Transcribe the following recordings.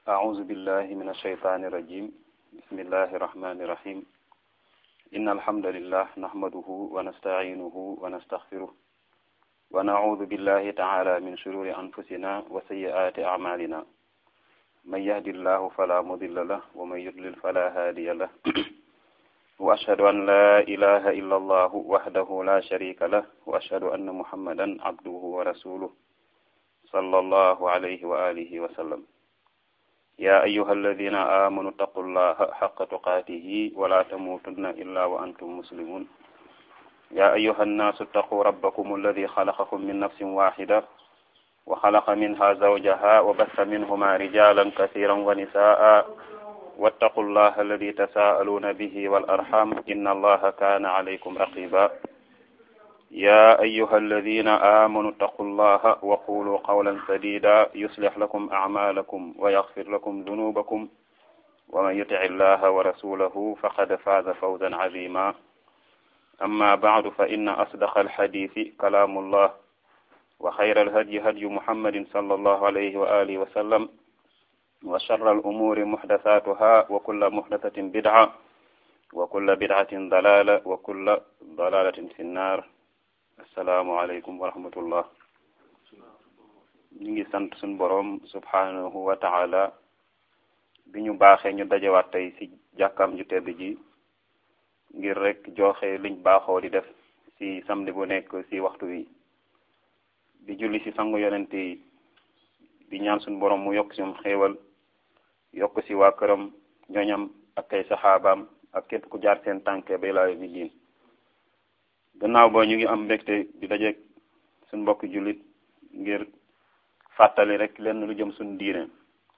أعوذ بالله من الشيطان الرجيم بسم الله الرحمن الرحيم إن الحمد لله نحمده ونستعينه ونستغفره ونعوذ بالله تعالى من شرور أنفسنا وسيئات أعمالنا من يهد الله فلا مضل له ومن يضلل فلا هادي له وأشهد أن لا إله إلا الله وحده لا شريك له وأشهد أن محمدا عبده ورسوله صلى الله عليه وآله وسلم يا أيها الذين آمنوا اتقوا الله حق تقاته ولا تموتن إلا وأنتم مسلمون يا أيها الناس اتقوا ربكم الذي خلقكم من نفس واحدة وخلق منها زوجها وبث منهما رجالا كثيرا ونساء واتقوا الله الذي تساءلون به والأرحام إن الله كان عليكم رقيبا يا أيها الذين آمنوا اتقوا الله وقولوا قولا سديدا يصلح لكم أعمالكم ويغفر لكم ذنوبكم ومن يطع الله ورسوله فقد فاز فوزا عظيما أما بعد فإن أصدق الحديث كلام الله وخير الهدي هدي محمد صلى الله عليه وآله وسلم وشر الأمور محدثاتها وكل محدثة بدعة وكل بدعة ضلالة وكل ضلالة في النار asalaamaaleykum wa rahmatullah ñu ngi sant suñu boroom subhanahu wa taala bi ñu baaxee ñu dajewaat tey ci jàkkaam ju tedd ji ngir rek joxe liñ baaxoo di def ci samedi bu nekk ci waxtu wi di julli ci sangu yonent yi di ñaan suñu boroom mu yokk ci moom xéewal yokk ci waa këram ñoñam ak ay saxaabaam ak képp ku jaar seen tànke bay laa mi diin gannaaw ba ñu ngi am mbégte di dajeeg suñ mbokki jullit ngir fàttali rek lenn lu jëm suñ diine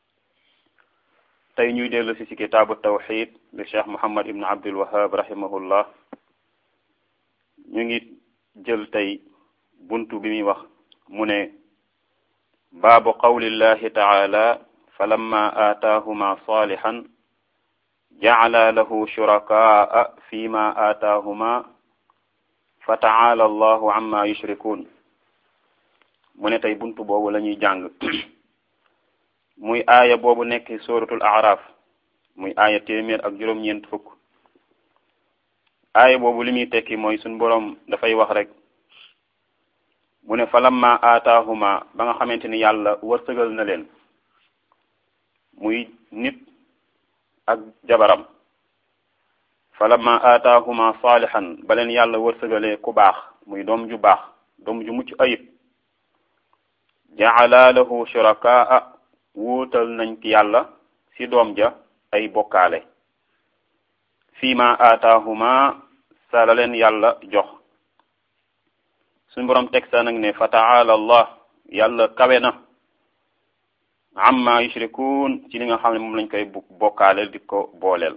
tey ñuy dellu si si kitaabu tawxid li cheikh muhammad ibn abdul wahab rahimahullah ñu ngi jël tey buntu bi muy wax mu ne baabu qawlillahi taala falamma aataahuma salihan jacala lahu shurakaa fi ma aataahuma fa taala allahu amma yushrikun mu ne tey buntu boobu la ñuy jàng muy aaya boobu nekk suratul araf muy aaya téeméer ak juróom-ñeent fukk aaya boobu li muy tekki mooy suñ boroom dafay wax rek mu ne falamma aataahuma ba nga xamante ni yàlla wërsëgal na leen muy nit ak jabaram falamma aataahuma salihan ba leen yàlla wërsëgalee ku baax muy doom ju baax doom ju mucc ayib jaala lahu shurakaa wuutal nañ ki yàlla ci doom ja ay bokkaale fii ma aataahuma sa la leen yàlla jox suñ boroom teg sa nag ne fa taala allah yàlla kawe na amma yushrikuun ci li nga xam ne moom lañ koy bokkaaleel di ko booleel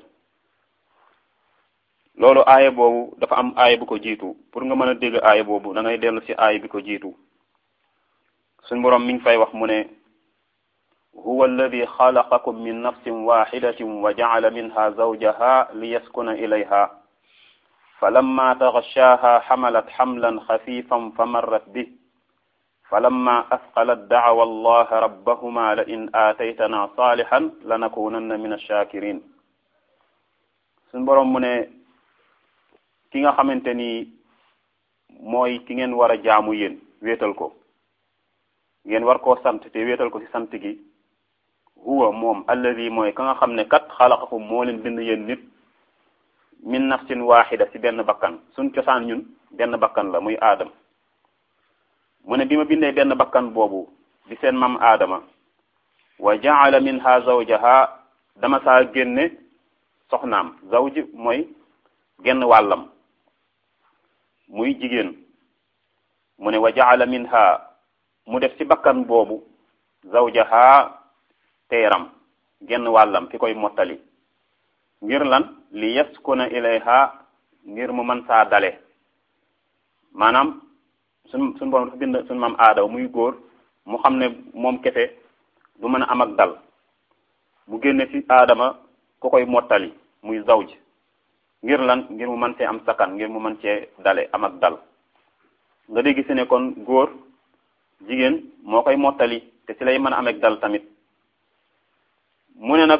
loolu aaya boobu dafa am aaya bu ko jiitu pour nga mën a dégg aaya boobu da ngay dellu ci aaya bi ko jiitu suñ boroom mi ngi fay wax mu ne huwa alladi xalaqakum min nafsin waxidatin wa jacala minha zawjaha liyaskuna ilayha falamma taxashaaha xamalat xamlan xafifan fa marrat bih falamma asqalat dacawa allaha rabbahuma la in aataytana saalixan lanakunanna min alshakirin suñ boroom mu ne ki nga xamante ni mooy ki ngeen war a jaamu yéen wéetal ko ngeen war koo sant te wéetal ko ci sant gi huwa moom alladi mooy ka nga xam ne kat xalaqakum moo leen bind yéen nit min nafsin waxida ci benn bakkan suñ cosaan ñun benn bakkan la muy aadam mu ne bi ma bindee benn bakkan boobu di seen mam aadama wa jaala minha zawjaha dama saa génne soxnaam zawj mooy genn wàllam muy jigéen mu ne wa jaala minha mu def ci bakkan boobu zawjaha teeram genn wàllam ki koy mottali ngir lan li yaskuna ilayha ngir mu mën saa dale maanaam suñ suñ borom dafa bind suñ maam aadaw muy góor mu xam ne moom kese du mën a am ak dal mu génne ci aadama ku koy mottali muy zawj ngir lan ngir mu mën cee am sakkan ngir mu mën cee dale am ak dal nga dégg si ne kon góor jigéen moo koy mottali te ci lay mën a am ak dal tamit mu ne nag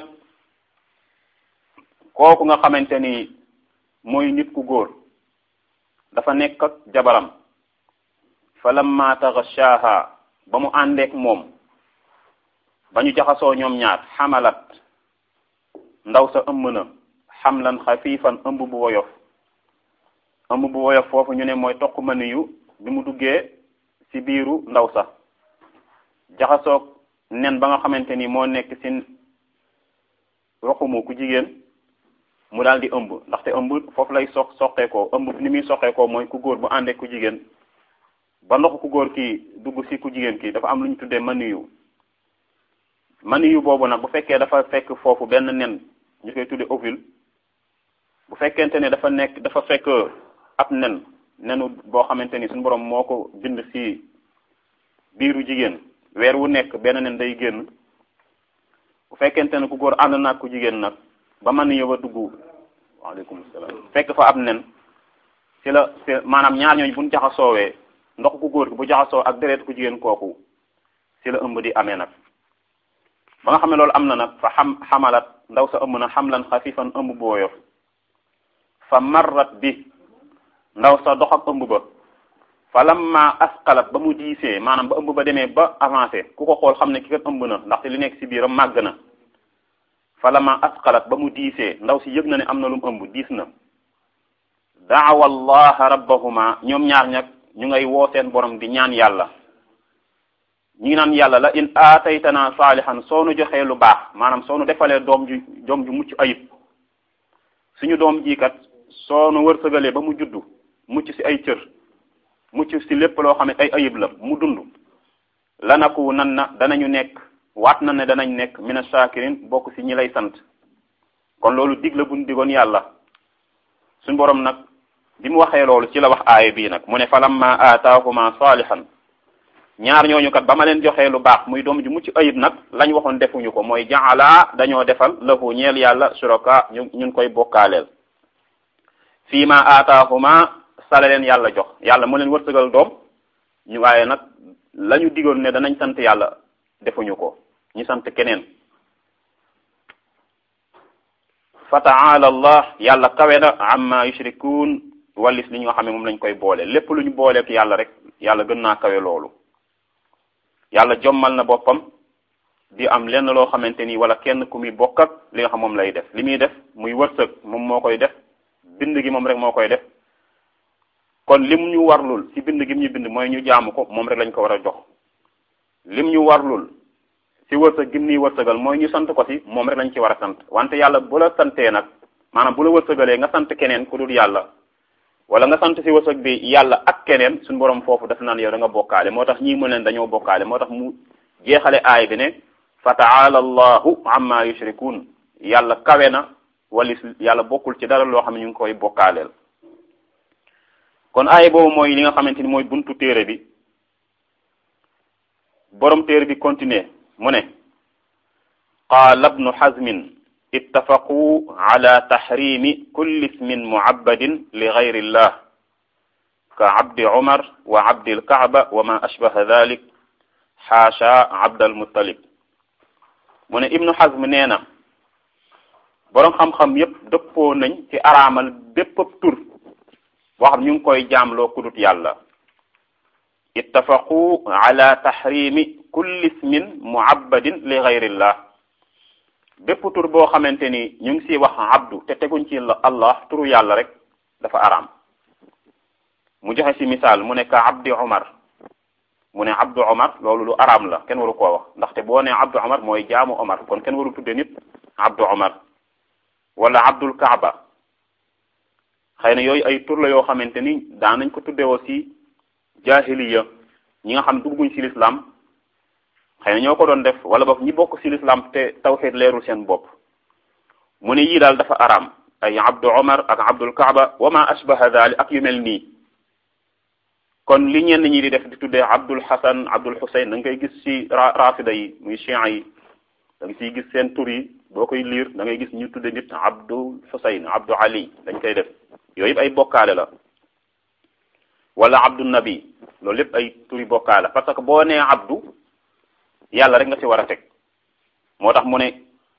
kooku nga xamante ni mooy nit ku góor dafa nekk ak jabaram fa lamma taghashaha ba mu àndeek moom ba ñu jaxasoo ñoom ñaar xamalat ndaw sa ëmb na xamlan xafiifan ëmb bu woyof ëmb bu woyof foofu ñu ne mooy toq mani yu bi mu duggee ci biiru ndaw sa jaxasoog nen ba nga xamante ni moo nekk ci roxumu ku jigéen mu daal di ëmb ndaxte ëmb foofu lay soq soqeekoo ëmb ni muy soqeekoo mooy ku góor bu àndee ku jigéen ba ndox ku góor kii dugg ci ku jigéen kii dafa am lu ñu tuddee maniyu maniyu boobu nag bu fekkee dafa fekk foofu benn nen ñu koy tuddee ovule bu fekkente ne dafa nekk dafa fekk ab nen nenu boo xamante ni suñu borom moo ko bind ci biiru jigéen weer wu nekk benn nen day génn bu fekkente ne ku góor ànd naag ku jigéen nag ba maniyu ba dugg waaleykum salaam fekk fa ab nen ci la ci maanaam ñaar ñooñu buñ jaxasoowee ndox ku góor gi bu jaxasoo ak deret ku jigéen kooku ci la ëmb di amee nag ba nga xam ne loolu am na nag fa xam xamalat ndaw sa ëmb na xamlan xafifan ëmb bu woyof fa marrat bi ndaw sa dox ak ëmb ba fa lamma asqalat ba mu diisee maanaam ba ëmb ba demee ba avancé ku ko xool xam ne ki kat ëmb na ndaxte li nekk ci biiram màgg na fa lamma asqalat ba mu diisee ndaw si yëg na ne am na lu mu ëmb diis na daawa allaha rabbahuma ñoom ñaar ñag ñu ngay woo seen borom di ñaan yàlla ñu ngi naan yàlla la in aataytana saalihan soo nu joxee lu baax maanaam soo nu defalee doom ju doom ju mucc ayib suñu doom ji kat soo nu wërsëgalee ba mu juddu mucc ci ay cër mucc ci lépp loo xam ne ay ayib la mu dund lanaku nan na danañu nekk waat na ne danañ nekk mina shakirin bokk ci ñi lay sant kon loolu dig la buñ digoon yàlla suñu borom nag bi mu waxee loolu ci la wax aaya bii nag mu ne falamma aataahuma saalihan ñaar ñooñu kat ba ma leen joxee lu baax muy doom ju mucc ayib nag lañ waxoon defuñu ko mooy jaala dañoo defal lahu ñeel yàlla suraka ñu ñun koy bokkaaleel fii ma aataahuma sala leen yàlla jox yàlla mu leen wërsëgal doom ñu waaye nag la ñu digoon ne danañ sant yàlla defuñu ko ñu sant keneen fa taala allah yàlla kawe na amma yushrikuun wallis li ñu nga xam ne moom lañ koy boole lépp lu ñu booleek yàlla rek yàlla gën naa kawe loolu yàlla jommal na boppam di am lenn loo xamante ni wala kenn ku muy bokk ak li nga xam moom lay def li muy def muy wërsëg moom moo koy def bind gi moom rek moo koy def kon lim ñu warlul ci bind gi ñu bind mooy ñu jaamu ko moom rek lañ ko war a jox lim ñu warlul ci wërsëg gim nii wërsëgal mooy ñu sant ko ci moom rek lañ ci war a sant wante yàlla bu la santee nag maanaam bu la wërsëgalee nga sant keneen ku dul yàlla wala nga sant ci wërsëg bi yàlla ak keneen suñu borom foofu def naan yow da nga bokkaale moo tax ñii mu leen dañoo bokkaale moo tax mu jeexale aay bi ne fa taala allahu amma yushrikun yàlla kawe na walis yàlla bokkul ci dara loo xam ne ñu ngi koy bokkaaleel kon aay boobu mooy li nga xamante ni mooy buntu téere bi borom téere bi continuer mu ne qaala ibnu hazmin ittafaqu ala tahrimi kulli ismin muabbadin li gayri illah ka abdi umar wa abdi alkaaba wa ma ashbaha dhalik xaasha abd almuttalib mu ne ibnu hazm nee na boroom xam-xam yépp dëppoo nañ ci araamal bépp tur boo xam ñu ngi koy jaamloo kudut yàlla ittafaqu ala tahrimi kulli ismin muabbadin li gayrillah bépp tur boo xamante ni ñu ngi siy wax abdu te teguñ ci allah turu yàlla rek dafa araam mu joxe ci misaal mu ne ka abdi omar mu ne abdu omar loolu lu araam la kenn waru koo wax ndaxte boo ne abdu omar mooy jaamu omar kon kenn waru tudde nit abdu omar wala abdul kaaba xëy na yooyu ay tur la yoo xamante ni daan nañ ko tudde aussi jahiliya ñi nga xam dugguñ ci l'islam xëy na ñoo ko doon def wala boog ñi bokk ci l'islam te tawxid leerul seen bopp mu ne yii daal dafa araam ay abdu omar ak abdul kaaba wa ma ashbaha dhalik ak yu mel nii kon li ñenn ñi di def di tuddee abdul hasan abdul husayn da nga koy gis ci rafida yi muy chiites yi da nga ciy gis seen tur yi boo koy liir da ngay gis ñu tudde nit abdul husayn abdu ali dañ koy def yooyu yëpp ay bokkaale la wala abdu nabi loolu lépp ay turi bokkaale parce que boo nee abdu yàlla rek nga ci war a teg moo tax mu ne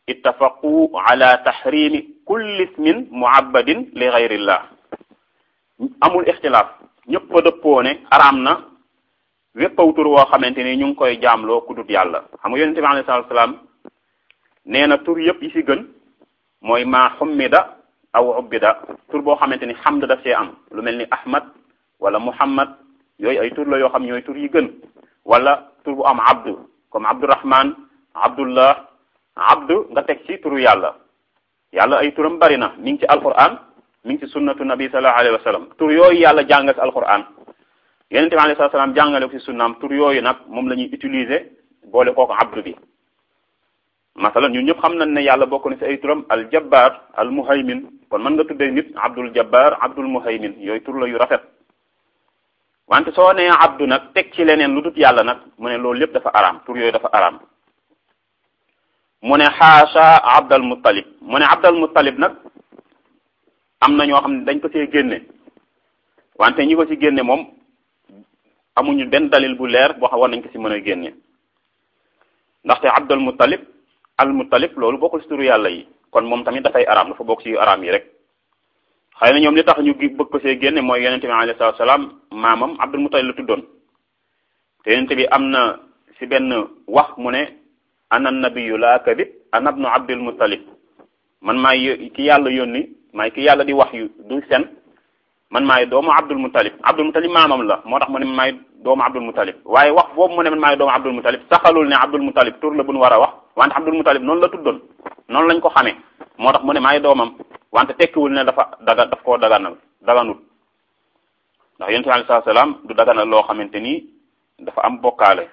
ittafaqu ala tahrimi kulli ismin muabbadin li gayrillah amul ixtilaaf ñëpp a dëppoo ne araam na wépp aw tur woo xamante ni ñu ngi koy jaamloo ku dut yàlla xam nga yonente bi alayhi salaatu salaam nee na tur yëpp yi ci gën mooy maa xummida aw ubbida tur boo xamante ni xamd daf see am lu mel ni ahmad wala muhammad yooyu ay tur la yoo xam ñooy tur yi gën wala tur bu am abdu comme abdurahman abdullah abdu nga teg ci turu yàlla yàlla ay turam bari na mi ngi ci alquran mi ngi ci sunnatu nabi sallallahu alayhi wa sallam tur yooyu yàlla jàngal ci alquran yonente bi alayhi salaam jàngale ko ci sunnaam tur yooyu nag moom la ñuy utiliser boole kooku abdu bi masalan ñun ñëpp xam nañ ne yàlla bokk na ci ay turam al jabbar al muhaymin kon mën nga tuddee nit abdul jabbar abdul muhaymin yooyu tur la yu rafet wante soo nee abdu nag teg ci leneen lu dut yàlla nag mu ne loolu lépp dafa araam tur yooyu dafa araam mu ne xaasa abdal muttalib mu ne abdal muttalib nag am na ñoo xam ne dañ ko see génne wante ñi ko ci génne moom amuñu benn dalil bu leer boo xam war nañ ko ci mën a génne ndaxte abdal muttalib al muttalib loolu bokkul ci turu yàlla yi kon moom tamit dafay araam dafa bokk ci araam yi rek xëy na ñoom li tax ñu bëgg ko see génne mooy yonente bi alayhi salaatu salaam maamam abdul muttalib la tuddoon te yonente bi am na ci benn wax mu ne ana nabiyu laa kadib ana ibnu abdul muttalib man maay ki yàlla yónni maay ki yàlla di wax yu du sen man maay doomu abdul muttalib abdul muttalib maamam la moo tax mu ne man maay doomu abdul muttalib waaye wax boobu mu ne man maay doomu abdul muttalib saxalul ne abdul muttalib tur la bu nu war a wax wante abdul muttalib noonu la tuddoon noonu lañ ko xamee moo tax mu ne maay doomam wante tekkiwul ne dafa daga daf koo daganal daganut ndax yonent bi alayhi salaam du daganal loo xamante ni dafa am bokkaale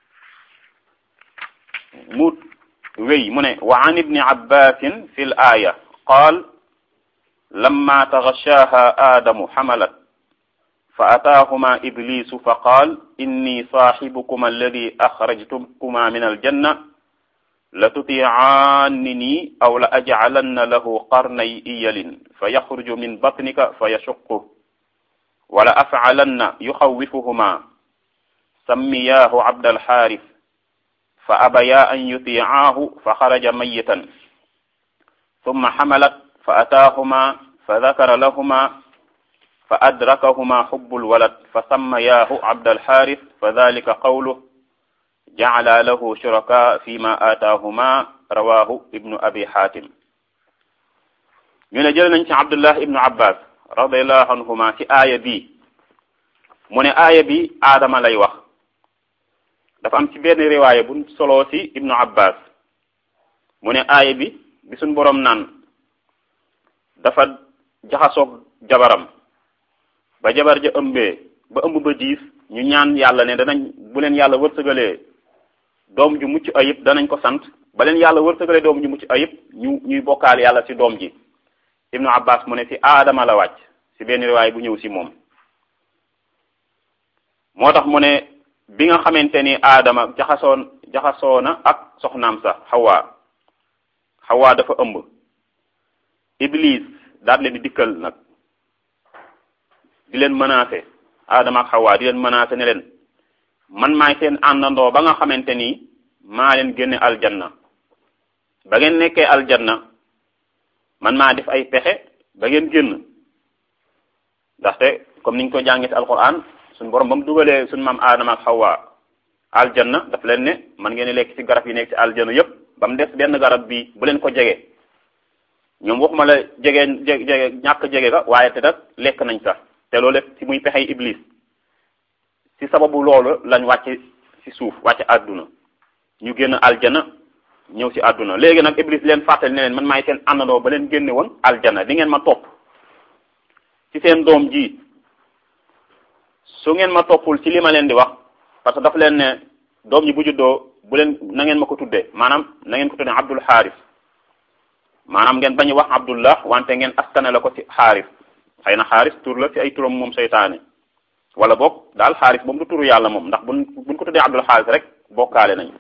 mu wéy mu ne wa an ibni abbasin fi l aaya qaal lamma taghashaaha aadamu xamalat fa ataahuma iblisu fa qaal inni saaxibukuma alladi axrajtukuma min aljanna la tutiicaannini aw la ajcalanna lahu qarnay iyalin fa yaxruju min batnika fa yashuqu wala afcalanna yuxawifuhuma sammiyaahu abdalxaaris fa abaya an yutiicaahu fa xaraja mayitan summa xamalat fa ataahuma fa dakara lahuma fa adrakahuma xubbul walad fa sammayaahu abdalxaaris fa dalika qawluh jacala lahu shuraka fi ma aataahuma rawahu ibnu abi xaatim ñu ne jël nañ ci abdullah ibnu abbas radiallahu anhuma ci aaya bi mu ne aaya bi aadama lay wax dafa am ci benn riwaaya bu soloo ci ibnu abbas mu ne aaya bi bi suñ boroom naan dafa jaxasoog jabaram ba jabar ja ëmbee ba ëmb ba diis ñu ñaan yàlla ne danañ bu leen yàlla wërsëgalee doom ju mucc ayib danañ ko sant ba leen yàlla wërsëgalee doom ju mucc ayib ñu ñuy bokkaal yàlla ci doom ji ibnu abbas mu ne ci aadama la wàcc ci benn riwaay bu ñëw ci moom moo tax mu ne bi nga xamante ni aadama jaxasoon jaxasoona ak soxnaam sa xawaa xawaa dafa ëmb iblis daal leen di dikkal nag di leen menacé aadama ak xawaa di leen menacé ne leen man maay seen àndandoo ba nga xamante ni maa leen génne aljanna ba ngeen nekkee aljanna man maa def ay pexe ba ngeen génn ndaxte comme niñ ko jàngee ci alquran suñ borom ba mu dugalee suñ maam aadama ak xawaa aljanna daf leen ne man ngeen lekk ci garab yi nekk ci aljanna yépp ba mu des benn garab bi bu leen ko jege ñoom waxuma la jege jege ñàkk jege ga waaye te nag lekk nañ sax te loolu lépp ci muy pexey iblis ci sababu loolu lañ wàcc ci suuf wàcc àdduna ñu génn aljana ñëw ci àdduna léegi nag iblis leen fàttali ne leen man maay seen àndandoo ba leen génne woon aljana di ngeen ma topp ci seen doom ji su ngeen ma toppul ci li ma leen di wax parce que dafa leen ne doom ji bu juddoo bu leen na ngeen ma ko tuddee maanaam na ngeen ko tuddee abdul xaaris maanaam ngeen bañ wax abdullah wante ngeen askane la ko ci xaaris xëy na xaaris tur la ci ay turam moom seytaane wala boog daal xaaris moom du turu yàlla moom ndax buñ buñ ko tuddee abdul xaaris rek bokkaale nañ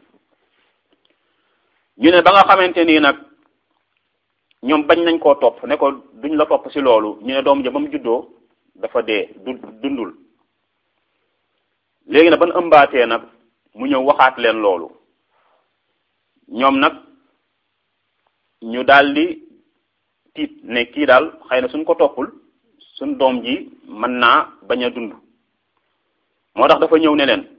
ñu ne ba nga xamante nii nag ñoom bañ nañ koo topp ne ko duñ la topp ci loolu ñu ne doom ja ba mu juddoo dafa dee du dundul léegi nag ban ëmbaatee nag mu ñëw waxaat leen loolu ñoom nag ñu daldi tiit ne kii daal xëy na suñ ko toppul suñ doom ji mën naa bañ a dund moo tax dafa ñëw ne leen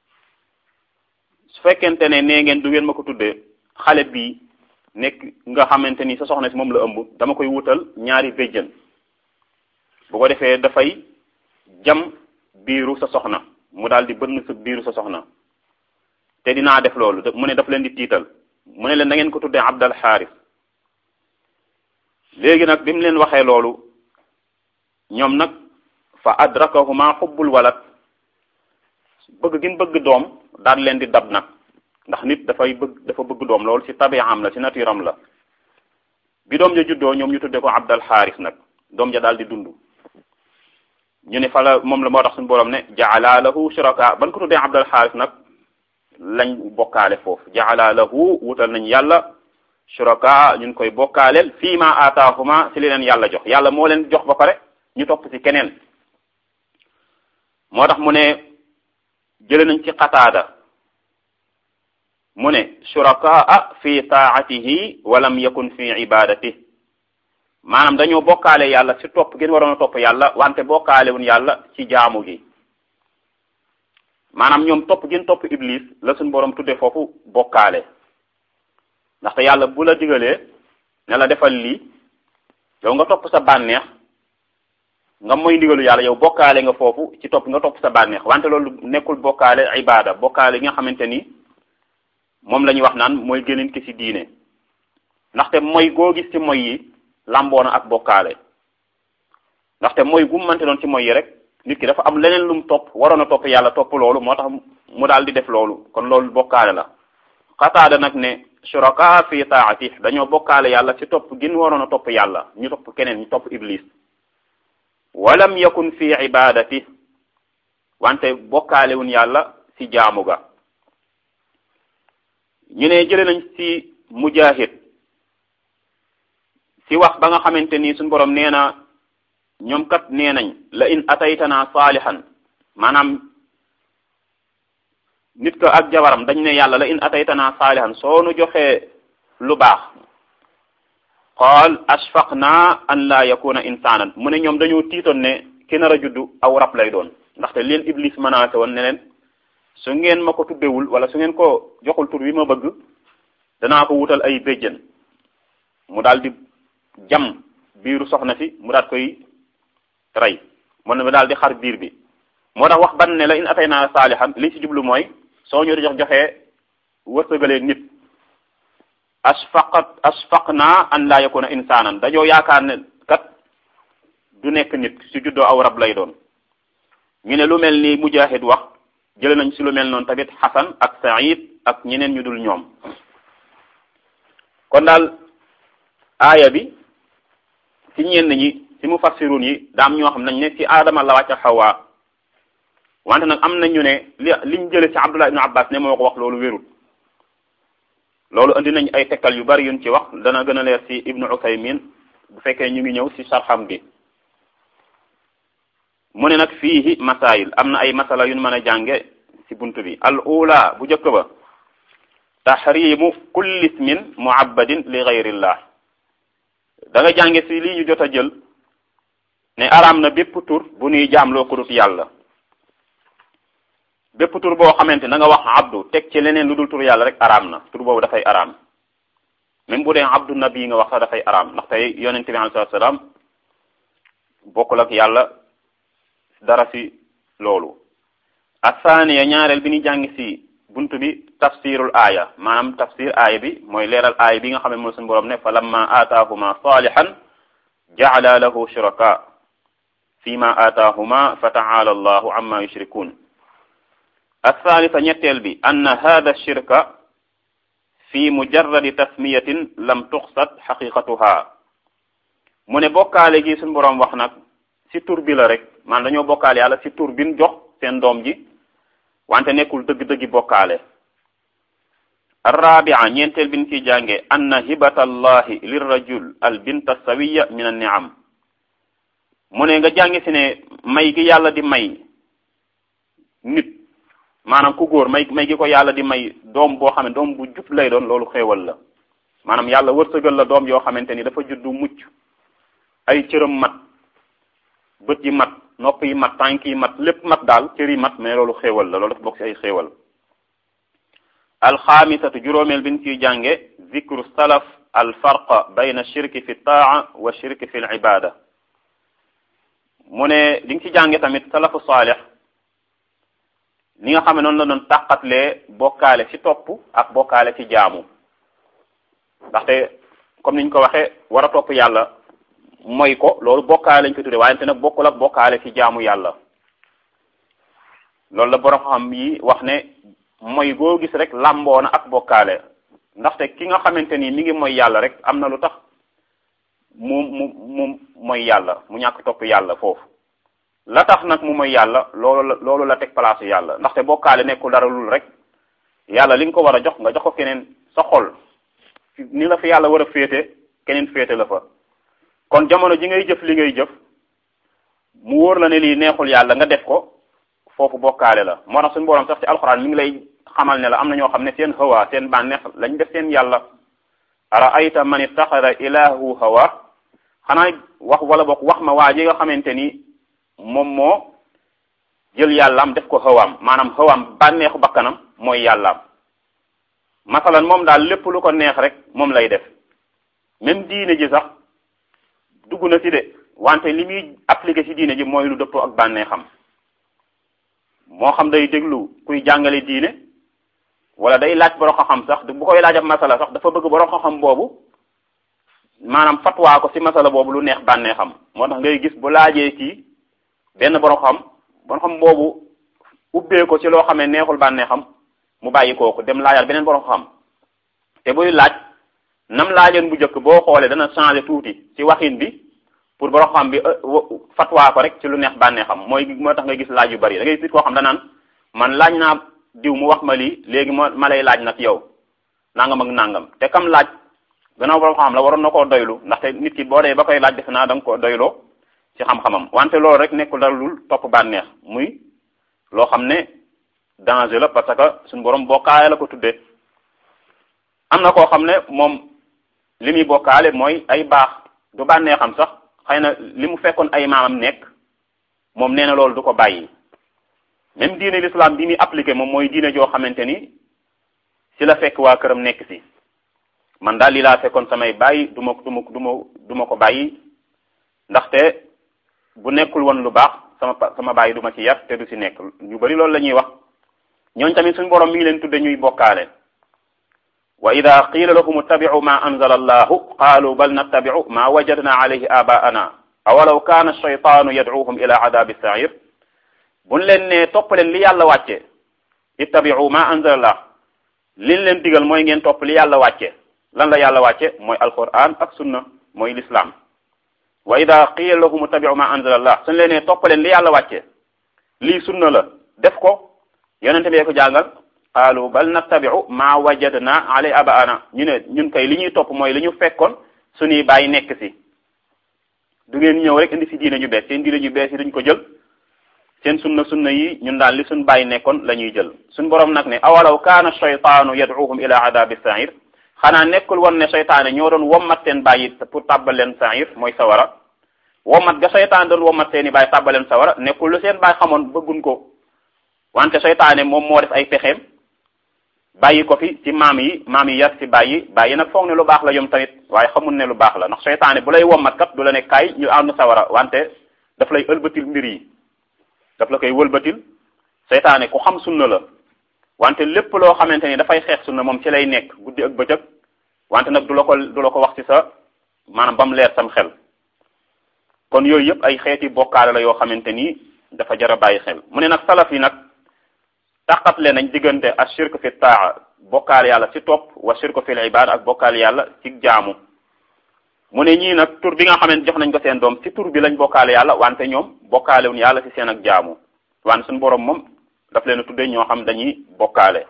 su fekkente ne nee ngeen du ngeen ma ko tuddee xale bii nekk nga xamante ni sa soxna si moom la ëmb dama koy wutal ñaari béjjën bu ko defee dafay jam biiru sa soxna mu daal di bënn sa biiru sa soxna te dinaa def loolu mu ne daf leen di tiital mu ne leen da ngeen ko tuddee Abdal Xaaris léegi nag bi mu leen waxee loolu ñoom nag fa adrakahuma xubbul walad bëgg gin bëgg doom daal leen di dab nag ndax nit dafay bëgg dafa bëgg doom loolu ci tabi'am la ci naturam la bi doom ja juddoo ñoom ñu tuddee ko Abdal Xaaris nag doom ja daal di dund ñu ne fa la moom la moo tax suñu borom ne jaala lahu shuraka ban ko tuddee Abdal Xaaris nag lañ bokkaale foofu jaala lahu wutal nañ yàlla shuraka ñun koy bokkaaleel fii ma aataahuma ci li leen yàlla jox yàlla moo leen jox ba pare ñu topp ci keneen moo tax mu ne jële nañ ci qataada mu ne shurakaa fi taatihi walam yakun fi ibadati maanaam dañoo bokkaale yàlla ci topp gën waroon a topp yàlla wante bokkaale wuñ yàlla ci jaamu gi maanaam ñoom topp gën topp iblis la suñ borom tudde foofu bokkaale ndaxte yàlla bu la digalee ne la defal lii yow nga topp sa bànneex nga moy ndigalu yàlla yow bokkaale nga foofu ci topp nga topp sa bànneex wante loolu nekkul bokkaale ibada bokkaale yi nga xamante ni moom la ñuy wax naan mooy gënin ki ci diine ndaxte mooy goo gis ci moy yi lamboona ak bokkaale ndaxte mooy gu mu mënte doon ci moy yi rek nit ki dafa am leneen lu mu topp waroon a topp yàlla topp loolu moo tax mu daal di def loolu kon loolu bokkaale la xataada nag ne shuraka fi taati dañoo bokkaale yàlla ci topp gin waroon a topp yàlla ñu topp keneen ñu topp iblis walam yakun fi ibadati wante bokkaale wuñ yàlla ci jaamu ga ñu ne jële nañ ci mujahid ci wax ba nga xamante ni suñu borom nee na ñoom kat nee nañ la in ataytana saalihan maanaam nit ko ak jabaram dañ ne yàlla la in ataytana saalihan soo nu joxee lu baax qaal ashfaqna an la yakuna insanan mu ne ñoom dañoo tiitoon ne ki nar a juddu aw rab lay doon ndaxte leen iblis menacé woon ne leen su ngeen ma ko tuddewul wala su ngeen ko joxul tur wi ma bëgg danaa ko wutal ay béjjën mu daal di jam biiru soxna si mu daal koy rey mu ne daal di xar biir bi moo tax wax ban ne la in atay naa saalihan li ci jublu mooy soo ñu di jox joxee wërsëgalee nit asfaqat asfaqna an la yakuna insanan dañoo yaakaar ne kat du nekk nit su juddoo aw rab lay doon ñu ne lu mel ni mujahid wax jële nañ si lu mel noonu tamit xasan ak saïd ak ñeneen ñu dul ñoom kon daal aaya bi ci ñenn ñi ci mufassirun yi daam ñoo xam nañ ne ci aadama la wàcc xawaa wante nag am na ñu ne li liñ jële ci abdullah ibnu abbas ne moo ko wax loolu wérul loolu indi nañ ay tekkal yu bari yuñ ci wax dana gën a leer ci ibnu usaymin bu fekkee ñu ngi ñëw ci sarxam bi mu ne nag fiihi masail am na ay masala yu ñu mën a jànge ci buntu bi al ula bu njëkk ba tahrimu kulli ismin muabbadin li gayrillah da nga jànge ci lii ñu jot a jël ne araam na bépp tur bu nuy jaamloo ko dut yàlla bépp tur boo xamante na nga wax abdu teg ci leneen lu dul tur yàlla rek araam na tur boobu dafay araam même bu dee abdu nabi nga wax sax dafay araam ndax tey yonente bi alayhi salaam bokkul ak yàlla dara ci loolu asaaniya ñaareel bi ñu jàng ci buntu bi tafsirul aaya maanaam tafsir aaya bi mooy leeral aaya bi nga xam ne mooy suñu borom ne fa lamma aataahuma salihan ja'ala lahu shuraka fi ma aataahuma fa ta'ala allahu amma yushrikun athalitha ñetteel bi anna hada shirka fi mujarradi tasmiyatin lam tuxsat xaqiqatuha mu ne bokkaale gi suñu borom wax nag ci tur bi la rek man dañoo bokkaale yàlla ci tur bin jox seen doom ji wante nekkul dëgg-dëggi bokkaale arrabia ñeenteel bin ci jànge anna hibata allahi lirrajul al binta sawiya min an niam mu ne nga jànge ci ne may gi yàlla di may nit maanaam ku góor may may gi ko yàlla di may doom boo xam ne doom bu jub lay doon loolu xéewal la maanaam yàlla wërsëgal la doom yoo xamante ni dafa juddu mucc ay cëram mat bët yi mat nopp yi mat tànk yi mat lépp mat daal cër yi mat mais loolu xéewal la loolu dafa bokk ci ay xéewal alxaamisatu juróomeel bi ñu ciy jànge zikru salaf al farqa bayna shirki fi taa wa shirki fi l ibada mu ne li nga ci jànge tamit salafu saalix li nga xam ne noonu la doon tàqatlee bokkaale ci topp ak bokkaale ci jaamu ndaxte comme niñ ko waxee war a topp yàlla mooy ko loolu bokkaale lañ ko tudde waaye nag bokkul ak bokkaale ci jaamu yàlla loolu la borom xam yi wax ne mooy goo gis rek làmboo na ak bokkaale ndaxte ki nga xamante ni mi ngi mooy yàlla rek am na lu tax mu mu mu mooy yàlla mu ñàkk topp yàlla foofu la tax nag mu mooy yàlla loolu la loolu la teg place yàlla ndaxte bokkaale nekkul dara lul rek yàlla li nga ko war a jox nga jox ko keneen sa xol ni la fi yàlla war a féete keneen féete la fa kon jamono ji ngay jëf li ngay jëf mu wóor la ne lii neexul yàlla nga def ko foofu bokkaale la moo tax suñu borom sax ci alxuraan mi ngi lay xamal ne la am na ñoo xam ne seen hawa seen bànneex lañ def seen yàlla ara ayta man ittaxada ilahu hawa xanaa wax wala bokk wax ma waa ji nga xamante ni moom moo jël yàllaam def ko hawaam maanaam hawaam bànneexu bakkanam mooy yàllaam masalan moom daal lépp lu ko neex rek moom lay def même diine ji sax dugg na ci de wante li muy appliqué ci diine ji mooy lu dëppoo ak bànneexam moo xam day déglu kuy jàngale diine wala day laaj borom xam-xam sax bu koy laaj ab masala sax dafa bëgg borom xam-xam boobu maanaam fatwaa ko ci masala boobu lu neex bànneexam moo tax ngay gis bu laajee kii benn borom xam borom xam boobu ubbee ko ci loo xam ne neexul bànneexam mu bàyyi kooku dem laajaat beneen borom xam te buy laaj nam laajeen bu njëkk boo xoolee dana changer tuuti ci waxin bi pour borom xam bi fatwaa ko rek ci lu neex bànneexam mooy moo tax nga gis laaj yu bari da ngay gis koo xam danaan man laaj naa diw mu wax ma lii léegi ma ma lay laaj nag yow nangam ak nangam te kam laaj gannaaw borom xam la waroon na koo doylu ndaxte nit ki boo dee ba koy laaj defe naa da nga koo doyloo ci xam-xamam wante loolu rek nekkul dara lul topp bànneex muy loo xam ne danger la parce que suñu borom bokkaale la ko tuddee am na koo xam ne moom li muy bokkaale mooy ay baax du bànneexam sax xëy na li mu fekkoon ay maamam nekk moom nee na loolu du ko bàyyi même diine l'islam bi muy appliqué moom mooy diine joo xamante ni si la fekk waa këram nekk si man daal li laa fekkoon samay bàyyi du ma du ma du ma du ma ko bàyyi ndaxte bu nekkul woon lu baax sama sama bàyyi du ma ci yar te du si nekk ñu bari loolu la ñuy wax ñooñ tamit suñu borom mi ngi leen tudde ñuy bokkaale wa ida qila lahum ittabi'u ma anzala allahu qaalu bal nattabi'u ma wajadna alayhi abaana awalaw kaana shaytaanu yad'uuhum ila adabi sa'ir buñ leen ne topp leen li yàlla wàcce ittabi'u ma anzala allah liñ leen digal mooy ngeen topp li yàlla wàcce lan la yàlla wàcce mooy alquran ak sunna mooy l'islam wa ida qila lahum ittabi'u ma anzala allah suñ leen ne topp leen li yàlla wàcce lii sunna la def ko yonente bee ko jàngal qaalu bal nattabi'u ma wajadna alay abaana ñu ne ñun kay li ñuy topp mooy li ñu fekkoon suñuy bàyyi nekk si du ngeen ñëw rek indi si diine ñu bees seen diine ñu bees yi duñ ko jël seen sunna sunna yi ñun daal li suñ bàyyi nekkoon la ñuy jël suñ borom nag ne awalaw kaana shaytaanu yad'uhum ila adabi sa'ir xanaa nekkul woon ne seytaane ñoo doon wommat seen bàyyi pour tàbbal leen sa'ir mooy sawara wommat ga seytaan doon wommat seen i bàyyi tàbbal leen sawara nekkul lu seen bàyyi xamoon bëggun ko wante seytaane moom moo def ay pexeem bàyyi ko fi ci maam yi maam yi yar ci bàyyi bàyyi nag foog ne lu baax la yom tamit waaye xamul ne lu baax la ndax seytaane bu lay wommat kat du la ne kaay ñu ànd sawara wante daf lay ëlbatil mbir yi daf la koy wëlbatil seytaane ku xam sunna la wante lépp loo xamante ni dafay xeex sunna moom ci lay nekk guddi ak bëccëg wante nag du la ko du la ko wax ci sa maanaam ba mu leer sam xel kon yooyu yëpp ay xeeti bokkaale la yoo xamante ni dafa jar a bàyyi xel mu ne nag salaf yi nag taqatle nañ diggante ak shirk fi taa bokkaal yàlla ci topp wa shirk fi ibada ak bokkaal yàlla ci jaamu mu ne ñii nag tur bi nga xamante jox nañ ko seen doom ci tur bi lañ bokkaale yàlla wante ñoom bokkaale wuñ yàlla ci seen ak jaamu wante suñu borom moom daf leen a tuddee ñoo xam dañuy bokkaale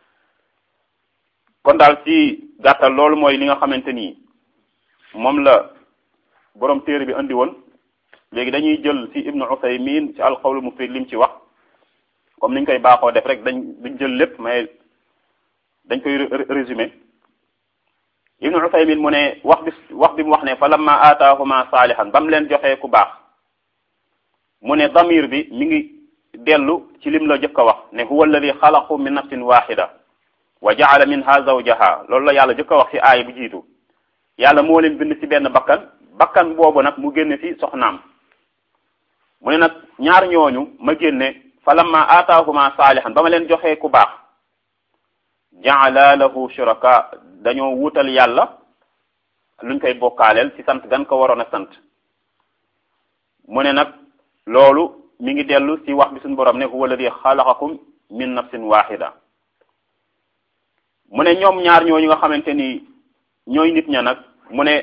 kon daal ci gàttal loolu mooy li nga xamante ni moom la borom téere bi andi woon léegi dañuy jël ci ibnu Usaymin ci alqawlu mufid lim ci wax comme niñ koy baaxoo def rek dañ duñ jël lépp mais dañ koy résumé ibnu usaymin mu ne wax bi wax bi mu wax ne fa lamma aataahuma saalihan ba mu leen joxee ku baax mu ne damir bi mi ngi dellu ci lim la jëkk a wax ne huwa alladi xalaqu min nafsin waxida wa jaala minha zawjaha loolu la yàlla jëkk a wax ci aaya bu jiitu yàlla moo leen bind ci benn bakkan bakkan boobu nag mu génne ci soxnaam mu ne nag ñaar ñooñu ma génne fa lamma aataahuma saalihan ba ma leen joxee ku baax jaala lahu shuraka dañoo wutal yàlla luñ koy bokkaaleel ci sant gan ko waroon a sant mu ne nag loolu mi ngi dellu ci wax bi suñu borom ne huwa alladi xalaqakum min nafsin waxida mu ne ñoom ñaar ñooñu nga xamante ni ñooy nit ña nag mu ne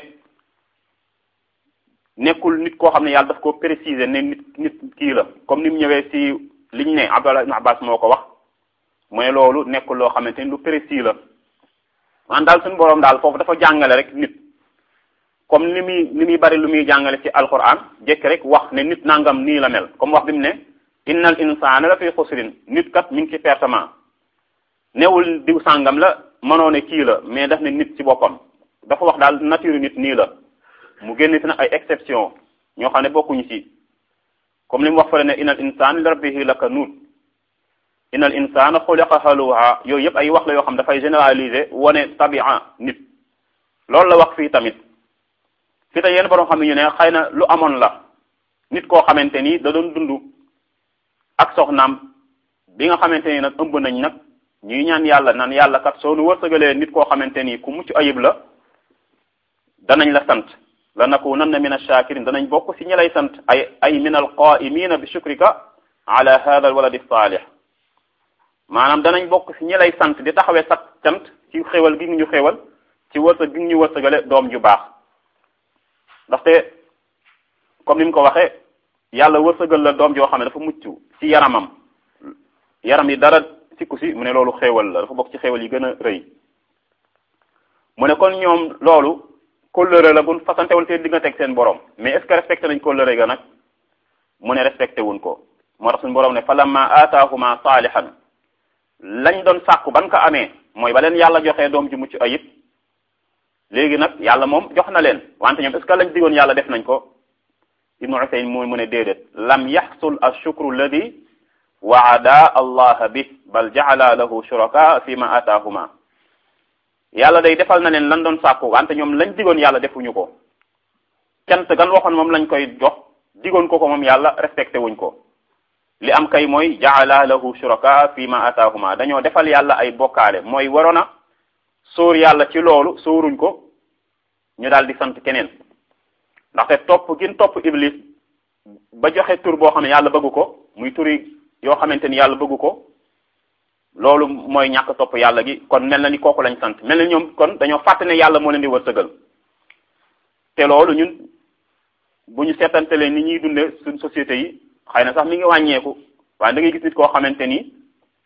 nekkul nit koo xam ne yàlla daf ko préciser ne nit nit kii la comme ni mu ñëwee ci liñ ne Abdallah ibn Abbas moo ko wax mu ne loolu nekkul loo xamante ni lu précis la man daal suñu borom daal foofu dafa jàngale rek nit comme ni muy ni muy bari lu muy jàngale ci alquran jekk rek wax ne nit nangam nii la mel comme wax bi mu ne innal insana la fi xusrin nit kat mi ngi ci pertement newul diw sàngam la mënoo ne kii la mais daf ne nit ci boppam dafa wax daal nature nit nii la mu génn si nag ay exception ñoo xam ne bokkuñu ci comme li mu wax fële ne innal insana li rabbihi lakanuut innal insana xuliqa haluha yooyu yëpp ay wax la yoo xam dafay généraliser wane tabia nit loolu la wax fii tamit fii te yenn borom xam ne ñu ne xëy na lu amoon la nit koo xamante ni da doon dund ak soxnaam bi nga xamante ni nag ëmb nañ nag ñuy ñaan yàlla naan yàlla kat soo nu wërsëgalee nit koo xamante ni ku mucc ayib la danañ la sant la nakunanna min ash-shakirin danañ bokk ci ñi lay sant ay ay min al-qa'imina bi shukrika ala hadha al-walad as-salih maanaam danañ bokk ci ñi lay sant di taxawee sax cant ci xéwal gi ñu xéwal ci wërsëg gi ñu wërsëgale doom ju baax ndaxte comme ni mu ko waxee yàlla wërsëgal la doom joo xam ne dafa mucc ci yaramam yaram yi dara sikku si mu ne loolu xéewal la dafa bokk ci xéewal yi gën a rëy mu ne kon ñoom loolu kóllëre la gun fasante woon seen diggante ak seen borom mais est ce que respecté nañ kóllëre ga nag mu ne respecté wuñ ko moo tax suñu borom ne falamma aataahuma saalihan lañ doon sàkku ban ko amee mooy ba leen yàlla joxee doom ji mucc ayib léegi nag yàlla moom jox na leen wante ñoom est ce que lañ digoon yàlla def nañ ko ibnu usayn mooy mu ne déedéet lam yaxsul ashukru alladi waada allah bi bal jaala lahu shuraka fi ma ataahuma yàlla day defal na leen lan doon sàkku wante ñoom lañ digoon yàlla defuñu ko cant gan waxoon moom lañ koy jox digoon ko ko moom yàlla respecté wuñ ko li am kay mooy jaala lahu shuraka fi ma ataahuma dañoo defal yàlla ay bokkaale mooy waroon a sóor yàlla ci loolu sóoruñ ko ñu daal di sant keneen ndaxte topp gin topp iblis ba joxe tur boo xam ne yàlla bëggu ko muy turi yoo xamante ni yàlla bëggu ko loolu mooy ñàkk topp yàlla gi kon mel na ni kooku lañ sant mel na ñoom kon dañoo fàtte ne yàlla moo leen di wërsëgal te loolu ñun bu ñu seetantelee ni ñuy dundee suñ société yi xëy na sax mi ngi wàññeeku waaye da ngay gis nit koo xamante ni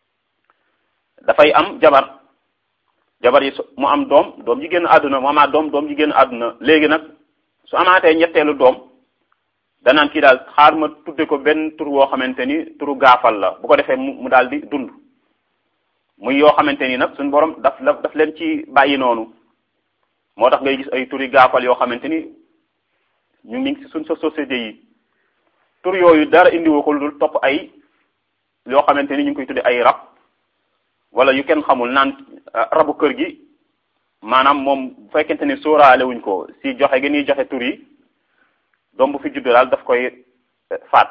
dafay am jabar jabar yi mu am doom doom ji génn àdduna mu amaat doom doom ji génn àdduna léegi nag su amaatee ñetteelu doom danaan kii daal xaar ma tudde ko benn tur woo xamante ni turu gaafal la bu ko defee mu mu daal di dund muy yoo xamante ni nag suñu borom daf la daf leen ci bàyyi noonu moo tax ngay gis ay turi gaafal yoo xamante ni ñu ngi ci suñ sa société yi tur yooyu dara indiwoo ko lu dul topp ay yoo xamante ni ñu ngi koy tudde ay rab wala yu kenn xamul naan rabu kër gi maanaam moom bu fekkente ni sóoraale wuñ ko si joxe gi ñuy joxe tur yi doom bu fi judd daal daf koy faat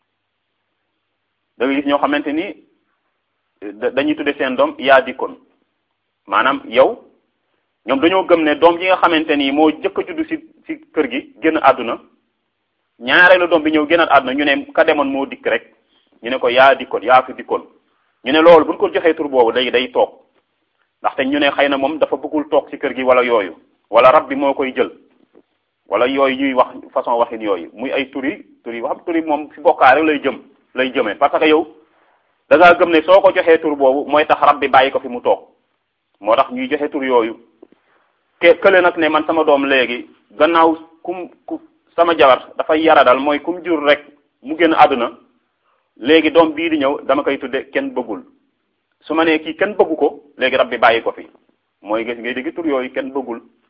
da nga gis ñoo xamante ni dañuy tudde seen doom yaa dikkoon maanaam yow ñoom dañoo gëm ne doom ji nga xamante ni moo jëkk a judd si si kër gi génn àdduna ñaareelu doom bi ñëw génnaat àdduna ñu ne ka demoon moo dikk rek ñu ne ko yaa dikkoon yaa fi dikkoon ñu ne loolu buñ ko joxee tur boobu léegi day toog ndaxte ñu ne xëy na moom dafa bëggul toog ci kër gi wala yooyu wala rab bi moo koy jël wala yooyu ñuy wax façon waxin yooyu muy ay tur yi tur yi wax tur yi moom fi bokkaa rek lay jëm lay jëmee parce que yow da ngaa gëm ne soo ko joxee tur boobu mooy tax rab bi bàyyi ko fi mu toog moo tax ñuy joxe tur yooyu ke kële nag ne man sama doom léegi gannaaw kum ku sama jabar dafay yara dal mooy kum jur rek mu génn àdduna léegi doom bii di ñëw dama koy tudde kenn bëggul su ma nee kii kenn bëggu ko léegi rab bi bàyyi ko fi mooy gis ngay dégg tur yooyu kenn bëggul